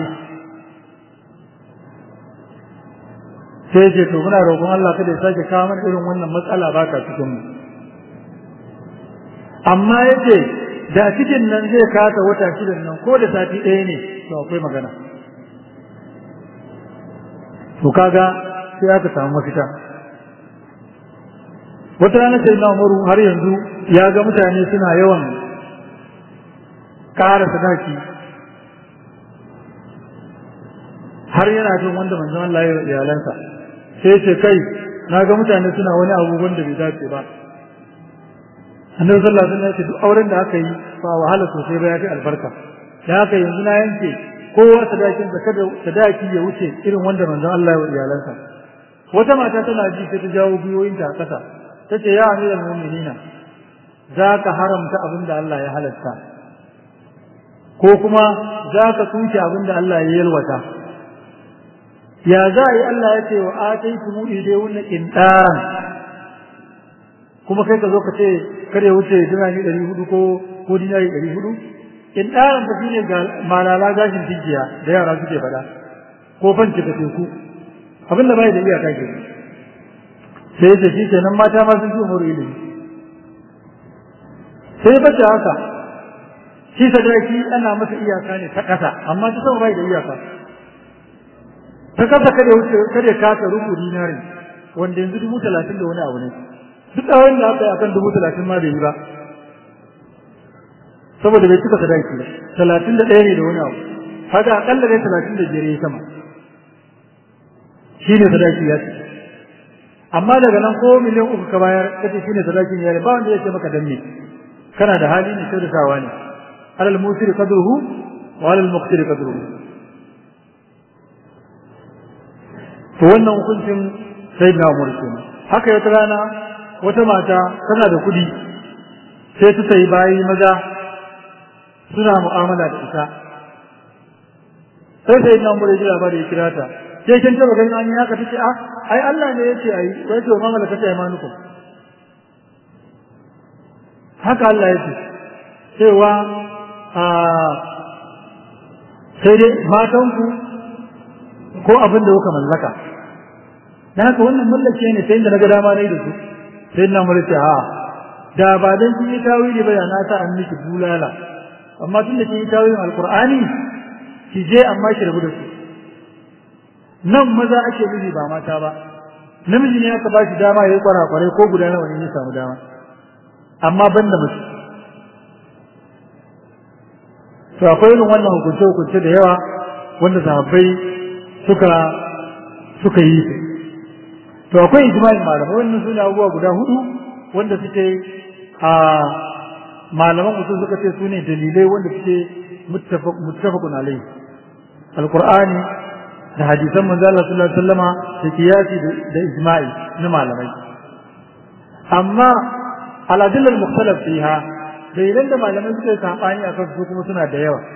sai ce to muna roƙon Allah kada ya sake kawo mana irin wannan matsala ba ka cikin mu amma yace da cikin nan zai kasa wata shidan nan ko da sati ɗaya ne to akwai magana to kaga sai aka samu mafita wata rana sai na umaru har yanzu ya ga mutane suna yawan ƙara sadaki har yana jin wanda manzon Allah ya iyalansa sai ce kai na ga mutane suna wani abu wanda bai dace ba annabi sallallahu alaihi wasallam ya ce duk auren da aka yi ba wahala sosai ba ya fi albarka da haka yanzu na yanke kowa sadakin da kada sadaki ya wuce irin wanda manzon Allah ya wa iyalansa wata mata tana ji sai ta jawo gwiwoyinta a ƙasa ta ce ya amiral mu'minina za ka haramta abin da Allah ya halatta ko kuma za ka tsuke abin da Allah ya yalwata ya za a yi Allah ya ce wa ataitu mu ide wannan kintaran kuma kai ka zo ka ce kada ya wuce dinari ɗari hudu ko ko dinari ɗari hudu in ɗaran tafi ne ga malala gashin tijiya da yara suke faɗa ko fanci ka teku abin da bai da iyaka ke sai da shi kenan mata ma sun fi umaru ilimi sai bata haka shi sadaki ana masa iyaka ne ta ƙasa amma ta sama bai da iyaka ta kasa kada ya wuce kada ya kasa rubu dinari wanda yanzu dubu talatin da wani abu ne duk tsawon da aka yi akan dubu talatin ma bai yi ba saboda bai cika sadaki ba talatin da ɗaya ne da wani abu haka akalla dai talatin da biyar ya sama shi ne sadaki ya ce amma daga nan ko miliyan uku ka bayar kace shi ne sadakin ya ba wanda ya ce maka dan me kana da hali ne kyautatawa ne alal musiri qadruhu wa alal muqtiri qadruhu to wannan hukuncin sayyidina Umar kenan haka wata rana wata mata tana da kuɗi sai ta sayi bayi maza suna mu'amala da ita sai sai nan bude jira bare kira ta sai kin taba ganin an yi haka tace a ai Allah ne yace ai sai to mamala kace ai manuku haka Allah yace cewa a sai dai matan ku ko abin da kuka mallaka dan haka wannan mallake ne sai da naga dama nayi da su sai nan bude ce a da ba dan kin yi tawili ba ya na ta an miki bulala amma tun da kin yi tawilin alqur'ani ki je amma ki rabu da su nan maza ake miji ba mata ba namiji ne aka ba shi dama ya yi kwarakwarai ko guda nawa ne ya samu dama amma ban da mace to to akwai irin wannan hukunce hukunce da yawa wanda sahabbai suka suka yi su to akwai ijma'in malamai wannan sune abubuwa guda hudu wanda suke a malaman usul suka ce sune dalilai wanda suke muttafaqun alai alqur'ani da hadisan manzo Allah sallallahu alaihi wasallama da kiyasi da ijma'i na malamai amma al-adilla al-mukhtalaf fiha dalilan da malamai suka yi sabani akan su kuma suna da yawa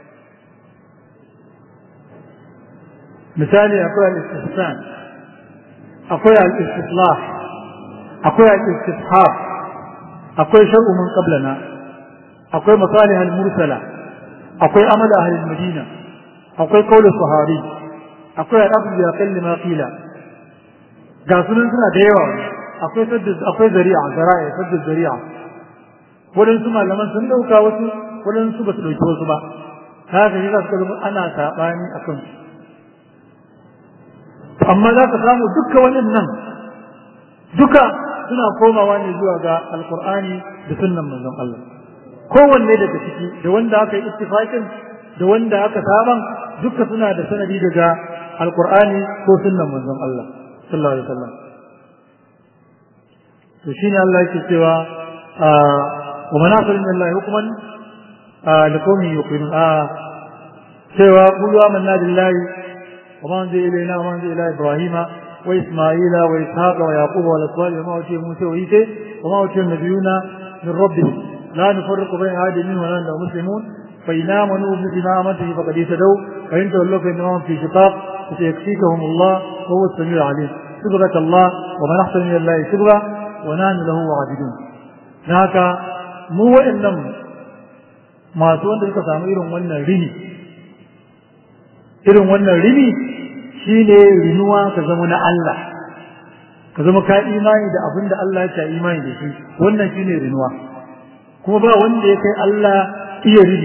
misali akwai al-istihsan akwai al-istislah akwai al-istishab akwai shar'u man qablana akwai masalih al-mursala akwai amal ahli al-madina akwai qawl sahabi akwai al-aqd bi aqall ma qila ga sunan suna da yawa akwai sadda akwai zari'a zara'a sadda zari'a wadansu malaman sun dauka wasu wadansu ba su dauki wasu ba haka ne za su zama ana sabani akan su amma za ka samu duka waɗannan duka suna komawa ne zuwa ga alkur'ani da sunnan manzon Allah kowanne daga ciki da wanda aka yi ittifaqin da wanda aka saban duka suna da sanadi daga alkur'ani ko sunnan manzon Allah sallallahu alaihi wasallam to shine Allah yake cewa wa manasir min Allah hukman liqawmi yuqinun cewa qulu amanna billahi وما أنزل إلينا وما أنزل إلى إبراهيم وإسماعيل وإسحاق ويعقوب والأسباط وما أوتي موسى وعيسى وما أوتي النبيون من ربهم لا نفرق بين أحد منهم ولا نحن مسلمون فإن آمنوا بمثل ما آمنت به فقد اهتدوا وإن تولوا فإنما هم في شقاق فسيكفيكهم الله وهو السميع العليم صبغة الله ومن أحسن من الله صبغة ونحن له عابدون هكا mu waɗannan masu wanda suka samu irin wannan rini irin wannan rini shi ne rinuwa ka zama na Allah ka zama ka imani da abin da Allah ya imani da shi wannan shi ne rinuwa kuma ba wanda ya kai Allah iya rini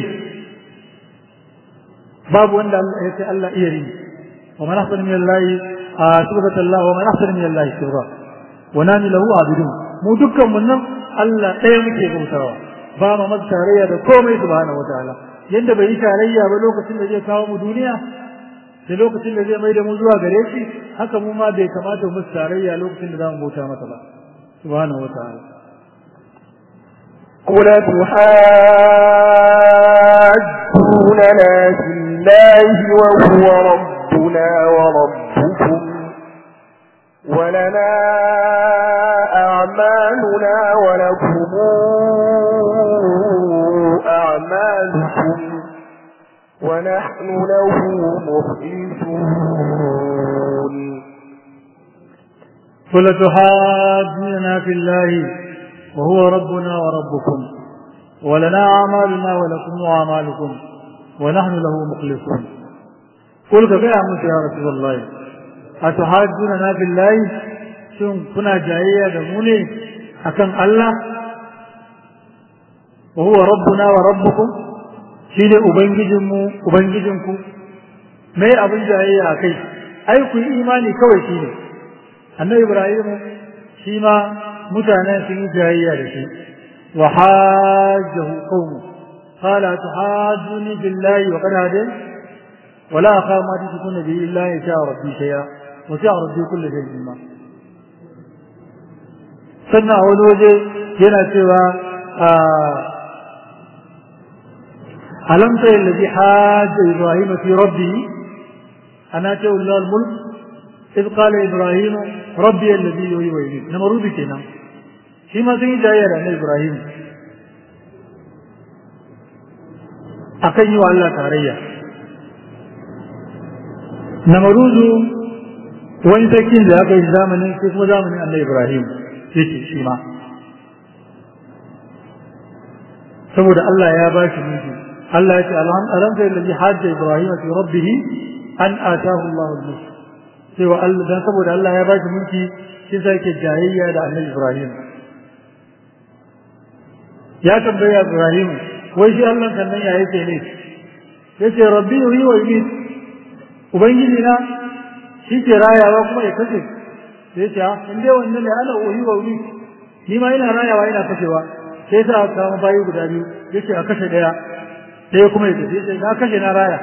babu wanda ya kai Allah iya rini wa man ahsana min Allah subhanahu Allah wa man ahsana min Allah shirra wa nani lahu abidun mu dukkan mun nan Allah ɗaya muke bautawa ba mu masa tarayya da komai subhanahu wataala yanda bai yi tarayya ba lokacin da zai kawo mu duniya da lokacin da zai mai da mu zuwa gare shi haka mu ma bai kamata mu tarayya lokacin da zamu bauta masa ba subhanahu wataala قل تحاجوننا في الله وهو ربنا وربكم ولنا أعمالنا ولكم أعمالكم ونحن له مخلصون قل تحاجوننا في الله وهو ربنا وربكم ولنا أعمالنا ولكم أعمالكم ونحن له مخلصون قل كيف يا رسول الله أتحاجوننا في الله شن كنا جاية دموني أكن الله وهو ربنا وربكم shi ne Ubangijinmu, Ubangijinku, mai abin jayayya a kai, ai ku yi imani kawai shi ne, annabi Ibrahimu shi ma mutanen sun yi jayayya da shi, wa hajjahu qawmu qala tuhajjuni billahi wa qad hadani wa la akhafu ma tushrikuna bihi illa in sha'a rabbi shay'a wa sha'a rabbi kulli shay'in ma sannan a wani waje yana cewa ألم تر الذي حاج إبراهيم في ربه أن آتاه الله الملك إذ قال إبراهيم ربي الذي يحيي ويميت نمرود كنا فيما سيد جاية أن إبراهيم أكن يو الله تاريا نمرود wani sarkin da aka yi zamanin sai kuma zamanin annabi Ibrahim yake shi ma saboda Allah ya ba shi mulki Allah ya ce alam ta alladhi hajja ibrahim fi rabbih an atahu Allah al-mulk cewa Allah dan saboda Allah ya bashi mulki shi sai ke jayayya da Annabi Ibrahim ya tambaya Ibrahim wai shi Allah sannan ya yake ne yace rabbi yuhi wa yumiit ubangiji na shi ke rayawa kuma ya kace sai ce in dai wannan ne ana uhi wa yumiit ni ma ina rayawa ina kashewa sai sa aka samu bayi guda biyu yace a kashe daya ɗaya kuma ya tafi sai na kashe na raya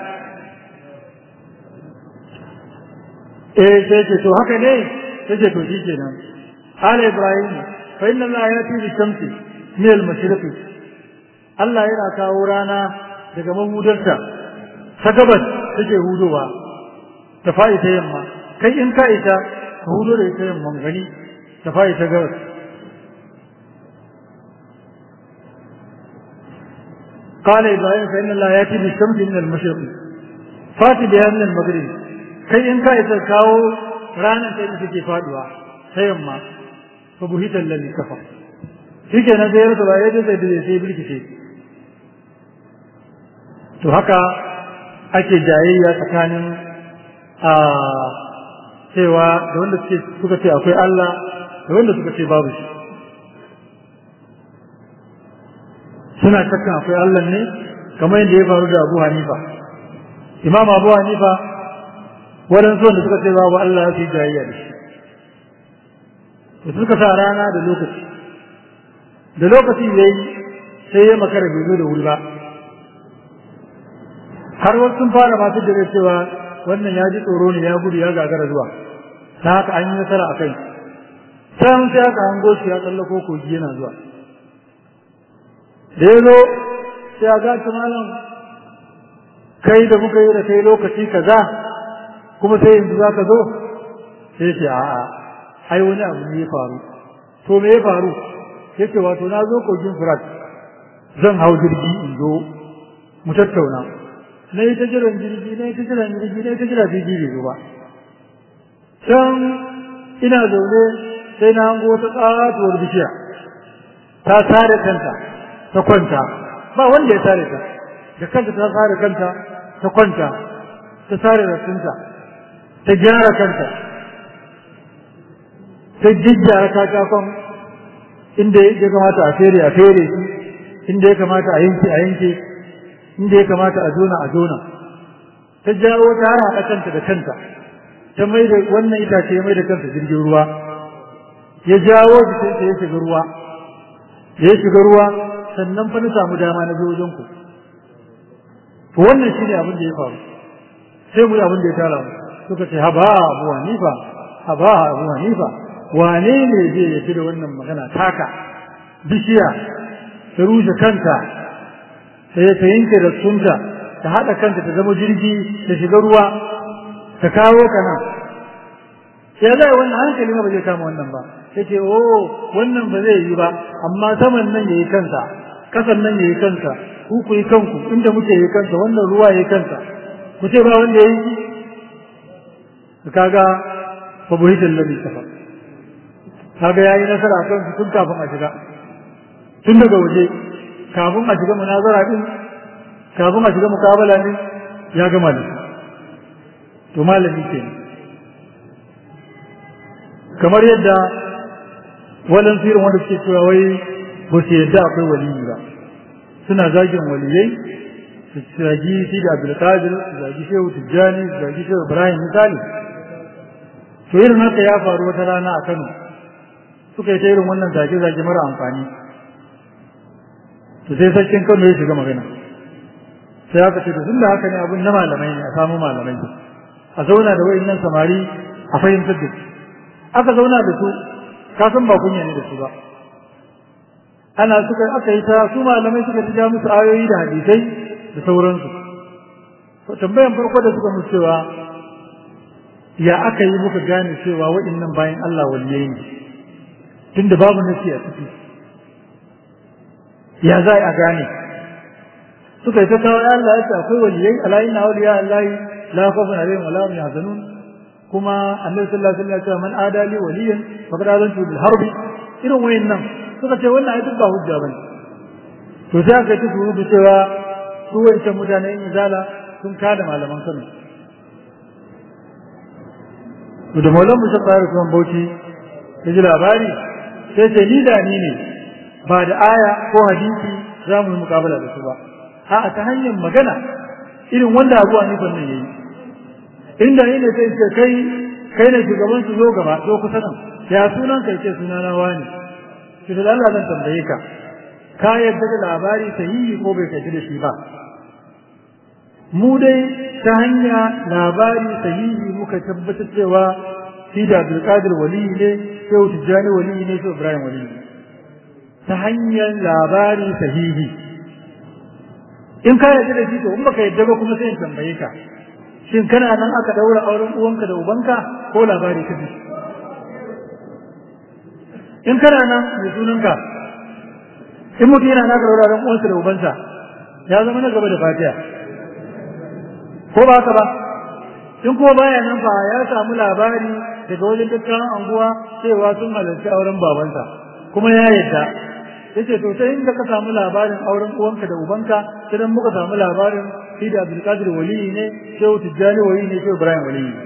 eh sai ce to haka ne sai ce to shi kenan ala ibrahim fa inna allaha yati bi shamsi min al mashriqi Allah yana kawo rana daga mahudarta ta gabas take hudowa ta fa'i ta yamma kai in ka ita ka hudo da ita yamma gani ta fa'i ta gabas قال إبراهيم فإن الله يأتي بالشمس من المشرق فات بها من المغرب كي إن كايت كاو رانا كي تجي فادوا سيما فبهت الذي كفر shi ke na zai rasa bayan da zai sai bilkice to haka ake jayayya tsakanin a cewa da wanda suka ce akwai Allah da wanda suka ce babu shi suna shakkan akwai Allah ne kamar yadda ya faru da Abu Hanifa Imam Abu Hanifa waɗansu wanda suka ce babu Allah su yi jayayya da shi da suka sa rana da lokaci da lokaci ya yi sai ya makara bai zo da wuri ba har wasu sun fara masu da cewa wannan ya ji tsoro ne ya gudu ya gagara zuwa ta haka an yi nasara a kai can sai aka hango shi ya tsallako kogi yana zuwa da ya zo sai a gaci malam kai da muka yi da kai lokaci kaza kuma sai yanzu za ka zo sai ce a'a ai wani abu ne ya faru to me ya faru ya ce wato na zo kogin furat zan hau jirgi in zo mu tattauna na yi ta jiran jirgi na yi ta jiran jirgi na yi ta jiran jirgi bai zo ba can ina zaune sai na hango wata tsatuwar bishiya ta tare kanta ta kwanta ba wanda ya tare ta da kanta ta tare kanta ta kwanta ta tare rassinta ta gyara kanta ta jijjara katakon inda ya kamata a fere a fere shi inda ya kamata a yanke a yanke inda ya kamata a zona a zona ta jawo ta har haɗa kanta da kanta ta mai da wannan itace ya mai da kanta jirgin ruwa ya jawo jikinsa ya shiga ruwa da ya shiga ruwa sannan fa na samu dama na zo wajen ku to wannan shine abin da ya faru sai mu abin da ya tara mu suka ce haba abu hanifa haba abu hanifa wane ne zai yafi da wannan magana taka bishiya ta rushe kanta sai ta yanke da sunta ta haɗa kanta ta zama jirgi ta shiga ruwa ta kawo ka nan sai zai wannan hankali ba zai kama wannan ba yace oh wannan ba zai yi ba amma saman nan yayi kansa kasan nan yayi kansa ku ku yi kanku inda muke yi kansa wannan ruwa yayi kansa ku ce ba wanda yayi kaga fa buhital ladhi kafa kaga yayi nasara kan su tun kafin a shiga tun daga waje kafin a shiga munazara din kafin a shiga mukabala din ya gama da to malami kenan kamar yadda walan firin wanda suke cewa wai ba su yadda akwai waliyi ba suna zagin waliyai su zagi shi da abdulkadir su zagi shehu tijjani su zagi shehu ibrahim misali to irin haka ya faru wata rana a kano suka yi ta irin wannan zage-zage mara amfani to sai sarkin kano ya shiga magana sai aka ce tun da haka ne abin na malamai ne a samu malamai a zauna da wa'in samari a fahimtar da su aka zauna da su ka san ba kunya ne da su ba ana suka aka yi ta su malamai suka ja musu ayoyi da hadisai da sauransu to tambayan farko da suka musu cewa ya aka yi muka gane cewa waɗannan bayan Allah waliyai ne tunda babu nasi a ciki ya za a gane suka yi ta kawo Allah ya ce akwai waliyai ala inna awliya Allah la khawfun alaihim wa la hum yahzanun kuma annabi sallallahu alaihi wasallam ya ce man adali waliyan faqad azantu bil harbi irin wayannan suka ce wannan ai duk ba hujja bane to sai aka ci surutu cewa su wancan mutanen izala sun kada malaman Kano to da maulan musa tsari kuma bauchi ya ji labari sai ce ni da ni ne ba da aya ko hadisi za mu yi mukabala da su ba a'a ta hanyar magana irin wanda abu a nufin nan yayi inda ni ne sai ce kai kai ne shugaban su zo gaba zo kusa nan ya sunan kai ce suna na wani shi da Allah zan tambaye ka ka yadda da labari sahihi ko bai kai da shi ba mu dai ta hanya labari sahihi muka tabbatar cewa shi da Abdulkadir wali ne Shehu Tijjani wali ne Shehu Ibrahim wali ne ta hanyar labari sahihi in ka yarda da shi to in baka yarda ba kuma sai in tambaye ka shin kana nan aka daura auren uwanka da ubanka ko labari ka ji in kana nan mai sunanka in mutum yana naka daura auren uwansa da ubansa ya zama na gaba da fatiha ko ba haka ba in kuma baya nan fa ya samu labari daga wajen dukkan anguwa cewa sun halarci auren babansa kuma ya yadda yace to sai inda ka samu labarin auren uwanka da ubanka sai muka samu labarin shi da Abdulkadir wali ne Shehu Tijjani wali ne Shehu Ibrahim wali ne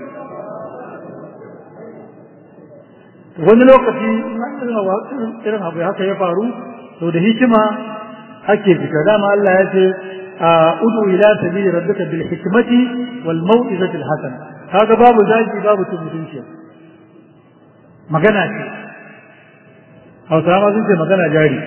wani lokaci irin abu haka ya faru to da hikima ake fita dama Allah ya ce udu ila sabili rabbika bil hikmati wal mau'izati al hasana kaga babu zaki babu mutunci magana ce hausawa sun ce magana jari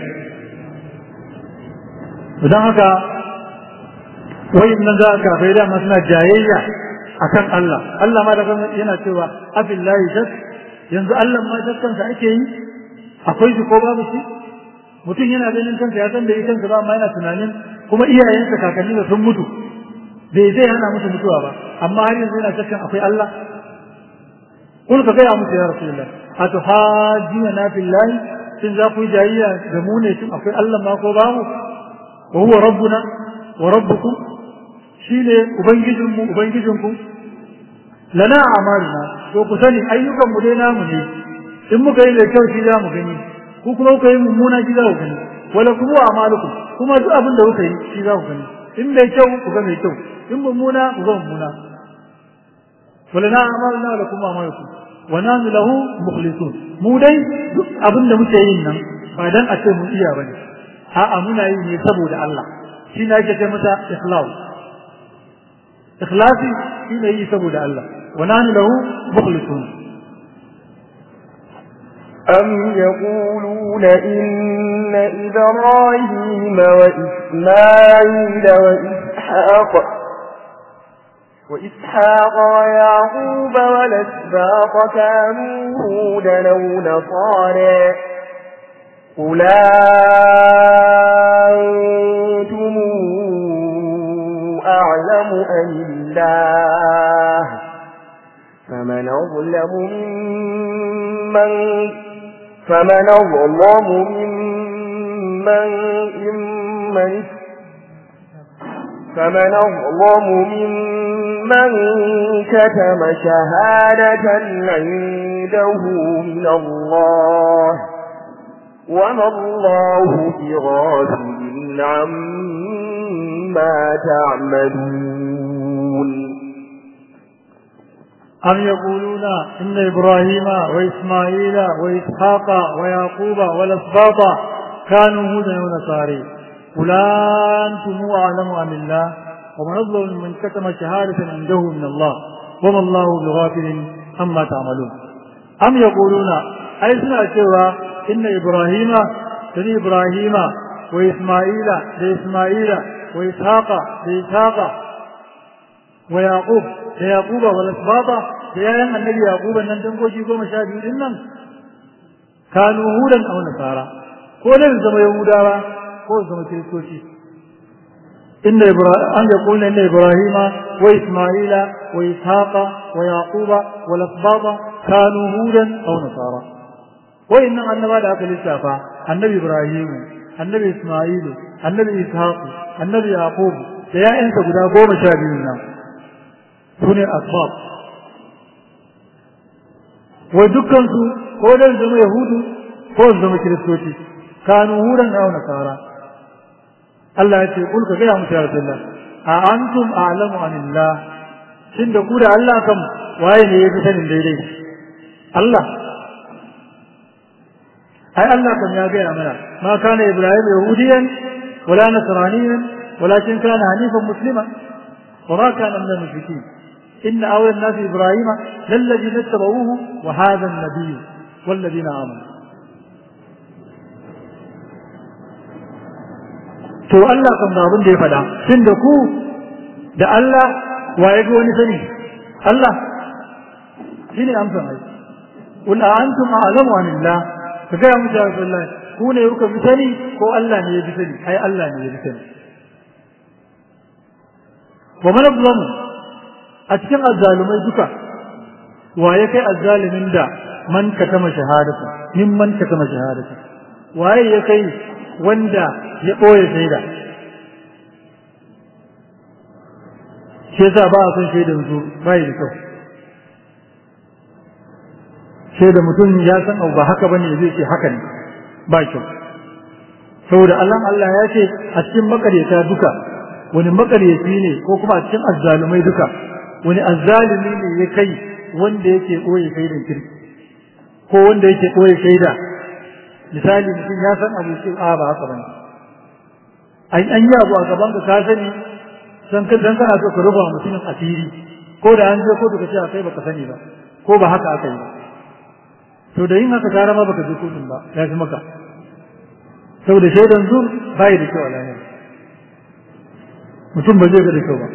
don haka wayin nan za a kafai dama suna jayayya akan Allah Allah ma da yana cewa abillahi shak yanzu Allah ma shakkansa ake yi akwai shi ko babu shi mutum yana ganin kansa ya san da yi kansa ba amma yana tunanin kuma iyayensa kakanni da sun mutu bai zai hana musu mutuwa ba amma har yanzu yana shakkan akwai Allah kun ka gaya musu ya rasulullah atuhajina na billahi shin za ku yi jayayya da mu ne shin akwai Allah ma ko babu wa huwa rabbuna wa rabbukum shine ubangijinmu ubangijinku lana amaluna to ku sani ayyukan mu dai namu ne in muka yi da kyau shi za mu gani ku kuma kuka yi mummuna shi za ku gani wala kuma amalukum kuma duk abin da kuka yi shi za ku gani in mai kyau ku ga mai kyau in mummuna ku ga mummuna wala na amaluna wala kuma amalukum wa nanu lahu mukhlisun mu dai duk abin da muke yin nan ba dan a ce mun iya bane a'a muna yi ne saboda Allah shi ne ake ce mata ikhlas ikhlasi shi ne yi saboda Allah wa nanu lahu mukhlisun أم يقولون إن إبراهيم وإسماعيل وإسحاق وإسحاق ويعقوب والأسباط كانوا هودا أو نصارى قل أنتم أعلم أم الله فمن أظلم ممن فمن أظلم ممن ممن فمن أظلم ممن كتم شهادة عنده من الله وما الله بغافل عما تعملون أم يقولون إن إبراهيم وإسماعيل وإسحاق ويعقوب والأسباط كانوا هودا ونصاري قل أنتم أعلم أم الله ومن أظلم من كتم شهادة عنده من الله وما الله بغافل عما تعملون أم يقولون أي سنة سوى إن إبراهيم بني إبراهيم وإسماعيل لإسماعيل وإسحاق لإسحاق ويعقوب ليعقوب والأسباط ليايا النبي يعقوب أن تنقوشي قوم شاهدين إنهم كانوا هودا أو نصارى كون زم يهودا كون زم كريستوشي إن إبراهيم أن يقول إن إبراهيم وإسماعيل وإسحاق ويعقوب والأسباط كانوا هودا أو نصارى وإن النبي ذاك للشافع النبي إبراهيم النبي إسماعيل النبي إسحاق النبي يعقوب da ‘ya'yansa guda goma sha biyu nan su ne asbab wai dukkansu ko dan zama yahudu ko zama kiristoci kanu hudan aw nasara Allah ya ce kul ka gaya musu ya rasulullah a antum a'lamu anillah shin da ku da Allah kam waye ne yafi sanin daidai Allah ai Allah kam ya gaya mana ma kana ibrahim yahudiyan wala nasraniyan ولكن كان حنيفا مسلما وما كان من المشركين إن أولى الناس إبراهيم للذين اتبعوه وهذا النبي والذين آمنوا to Allah kan da abin da ya faɗa tun da ku da Allah waye ga wani sani Allah shine amsan ai qul antum a'lamu anillah ka ga mu da Allah ku ne kuka fi sani ko Allah ne ya fi sani ai Allah ne ya fi sani wa man azlamu a cikin azzalumai duka waye kai azzalimin da man katama shahadatu min man katama shahadatu waye ya kai wanda ya ɓoye shaida shi yasa ba a son shaidan su bai da kyau shaida mutum ya san abu ba haka bane zai ce haka ne ba kyau saboda Allah Allah ya ce a cikin makaryata duka wani makaryaci ne ko kuma a cikin azzalumai duka wani azzalumi ne ya kai wanda yake ɓoye shaidan kirki ko wanda yake ɓoye shaida misali mutum ya san abu ce a ba haka bane an an yi abu a gaban ka ka sani san ka dan kana so ka rufa mutumin asiri ko da an je ko ka ce a kai baka sani ba ko ba haka aka yi ba to da yin haka gara ma baka je kotun ba ya fi maka saboda shaidan zur bai da kyau a lahira mutum ba zai ga da kyau ba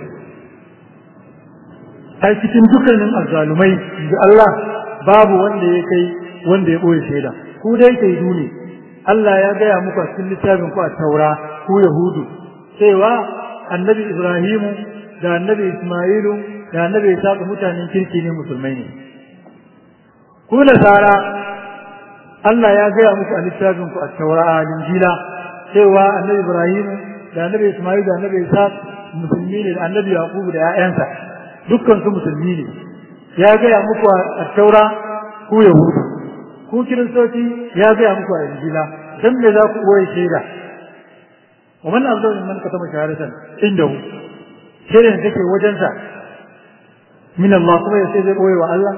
ai cikin dukkanin azzalumai da Allah babu wanda ya kai wanda ya ɓoye shaida ku dai shaidu ne Allah ya gaya muku a cikin littafin ku a taura ku yahudu cewa annabi ibrahimu da annabi ismailu da annabi isa mutanen kirki ne musulmai ne ku nasara Allah ya gaya muku a littafin ku a taura a linjila cewa annabi ibrahimu da annabi ismailu da annabi isa musulmi ne da annabi yaqubu da 'ya'yansa dukkan su musulmi ne ya gaya muku a taura ku yahudu ku kiristoci ya gaya muku a injila dan me za ku boye shaida wa man afdalu mimman katama shahadatan indahu shaidan take wajensa min Allah kuma ya sai zai boye wa Allah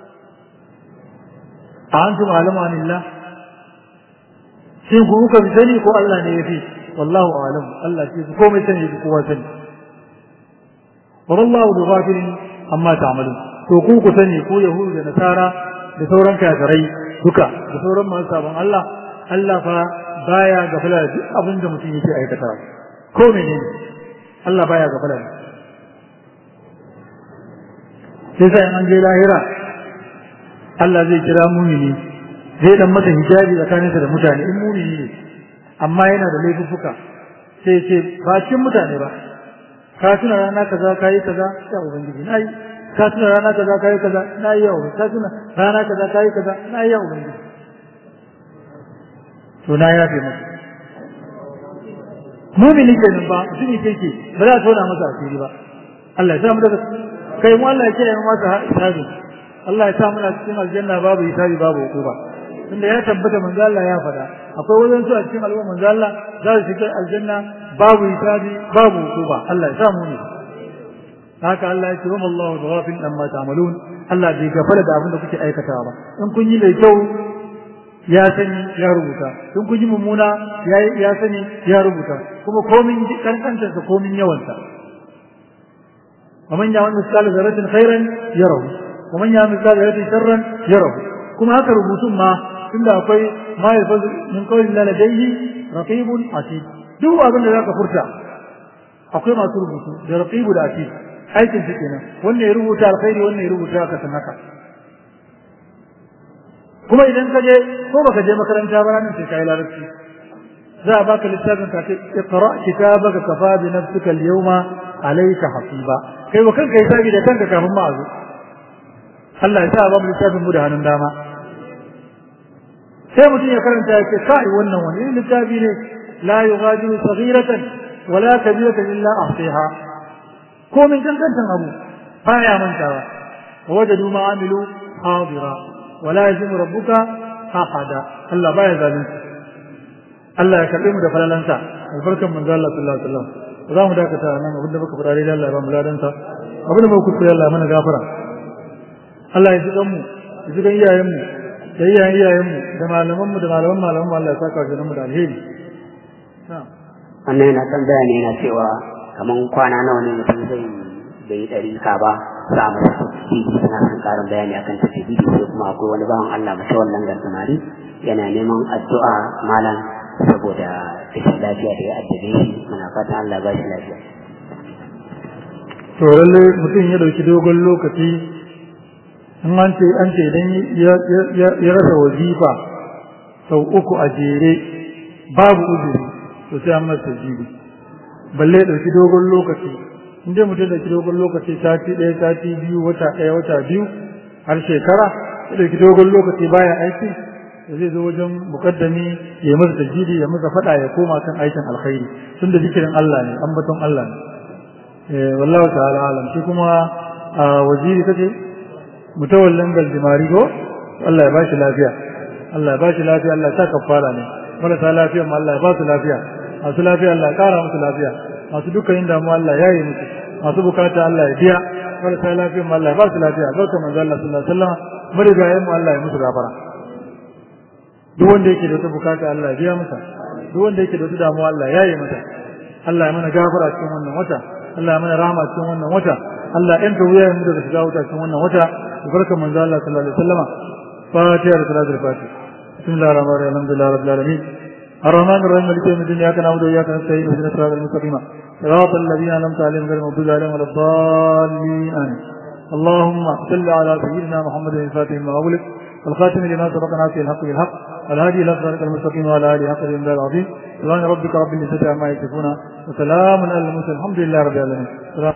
a antum alama anillah shin ku kuka fi sani ko Allah ne ya fi wallahu alam Allah ce ku komai sani ku kowa sani wa wallahu bi ghafilin amma ta'malun to ku ku sani ku yahudu da nasara da sauran kafirai duka da sauran masu sabon Allah Allah fa baya gafala da duk abin da mutum yake aikata ko menene Allah baya gafala da sai sai an je lahira Allah zai kira mumini zai dan masa hijabi tsakaninsa da mutane in mumini ne amma yana da laifuffuka sai ce ba cikin mutane ba ka tuna rana kaza kayi kaza ya ubangiji nayi ka tuna rana kaza kayi kaza na yi yawo ka tuna rana kaza kayi kaza na yi yawo ubangiji to na yafe masa mumini kenan ba mutumi keke ba za a tona masa asiri ba Allah ya sa mu daga kai mu Allah ya kiyaye mu masa hisabi Allah ya sa muna cikin aljanna babu hisabi babu hukuma tunda ya tabbata manzo Allah ya faɗa akwai wajen su a cikin al'umma manzo Allah za su shiga aljanna babu hisabi babu hukuma Allah ya sa mu ne haka Allah ya ce wa Allahu ghafil amma ta'malun Allah bai gafara da abin da kuke aikatawa ba in kun yi mai kyau ya sani ya rubuta in kun yi mummuna ya sani ya rubuta kuma komin kankantar sa komin yawansa ومن يعمل مثقال ذرة خيرا يره ومن يعمل مثقال ذرة شرا يره كما هكا ربوتون ما tunda akwai ma yalfazu min qawlin la ladayhi raqibun atid duk abin da zaka furta akwai masu rubutu da raqibu da atid aikin su kenan wannan ya rubuta alkhairi wannan ya rubuta ka san haka kuma idan ka je ko baka je makaranta ba ranar sai kai larabci za a baka littafin ka ce iqra kitabaka kafa bi nafsika al-yawma alayka hasiba kai wa kanka hisabi da kanka kafin ma azu Allah ya sa ba mu littafin mu da hannun dama sai mutum ya karanta ya ce kai wannan wani littafi ne la yughadiru saghiratan wala kabiratan illa ahsiha ko min kankantan abu baya mantawa wajadu ma amilu hadira wala yazimu rabbuka ahada Allah baya zalunci Allah ya karbe mu da falalansa albarkan manzo Allah sallallahu alaihi wasallam za mu dakata nan abinda muka fara dai Allah ya ba mu ladansa abinda muka kuskure Allah mana gafara Allah ya ji mu ya ji iyayen mu da iyayen iyayen mu da malaman mu da malaman malaman mu Allah ya saka shi mu da alheri wannan yana kan bayani yana cewa kaman kwana nawa ne mutum zai bai ɗari ka ba za a masa tafsiri suna son ƙarin bayani akan tafsiri sai kuma akwai wani bawan Allah mace wannan gargamari yana neman addu'a malam saboda rashin lafiya da ya addabe shi muna fatan Allah ba shi lafiya to lalle mutum ya dauki dogon lokaci in an ce an ce idan ya rasa wazifa sau uku a jere babu uzuri to sai an masa jibi balle ya dauki dogon lokaci in dai mutum da dauki dogon lokaci sati ɗaya sati biyu wata ɗaya wata biyu har shekara ya dauki dogon lokaci baya aiki da zai zo wajen mukaddami ya masa tajidi ya masa fada ya koma kan aikin alkhairi tunda zikirin Allah ne ambaton Allah ne eh wallahi ta'ala alam shi kuma waziri kace mutawallin galjimari ko Allah ya bashi lafiya Allah ya bashi lafiya Allah ya sa kafara ne marasa lafiya ma Allah ya ba su lafiya masu lafiya Allah ya kara musu lafiya masu dukkanin damuwa Allah ya yi musu masu bukata Allah ya biya marasa lafiya ma Allah ya ba su lafiya zauka manzo Allah sallallahu alaihi wasallam marigayen mu Allah ya musu gafara duk wanda yake da wata bukata Allah ya biya masa duk wanda yake da wata damuwa Allah ya yi masa Allah ya mana gafara cikin wannan wata Allah ya mana rahama cikin wannan wata Allah ya yanta wuyayen mu daga shiga wuta cikin wannan wata barkan manzo Allah sallallahu alaihi wasallama fatiha da salatul fatiha bismillahir rahmanir rahim alhamdulillahi rabbil alamin الرحمن الرحيم مالك يوم الدين اياك نعبد واياك نستعين اهدنا الصراط المستقيم صراط الذين انعمت عليهم غير المغضوب عليهم ولا الضالين امين اللهم صل على سيدنا محمد الفاتح ما اغلق والخاتم لما سبق ناصر الحق بالحق والهادي الى صراط المستقيم وعلى اله حق الانبياء العظيم سبحان ربك رب العزه عما يصفون وسلام على المرسلين الحمد لله رب العالمين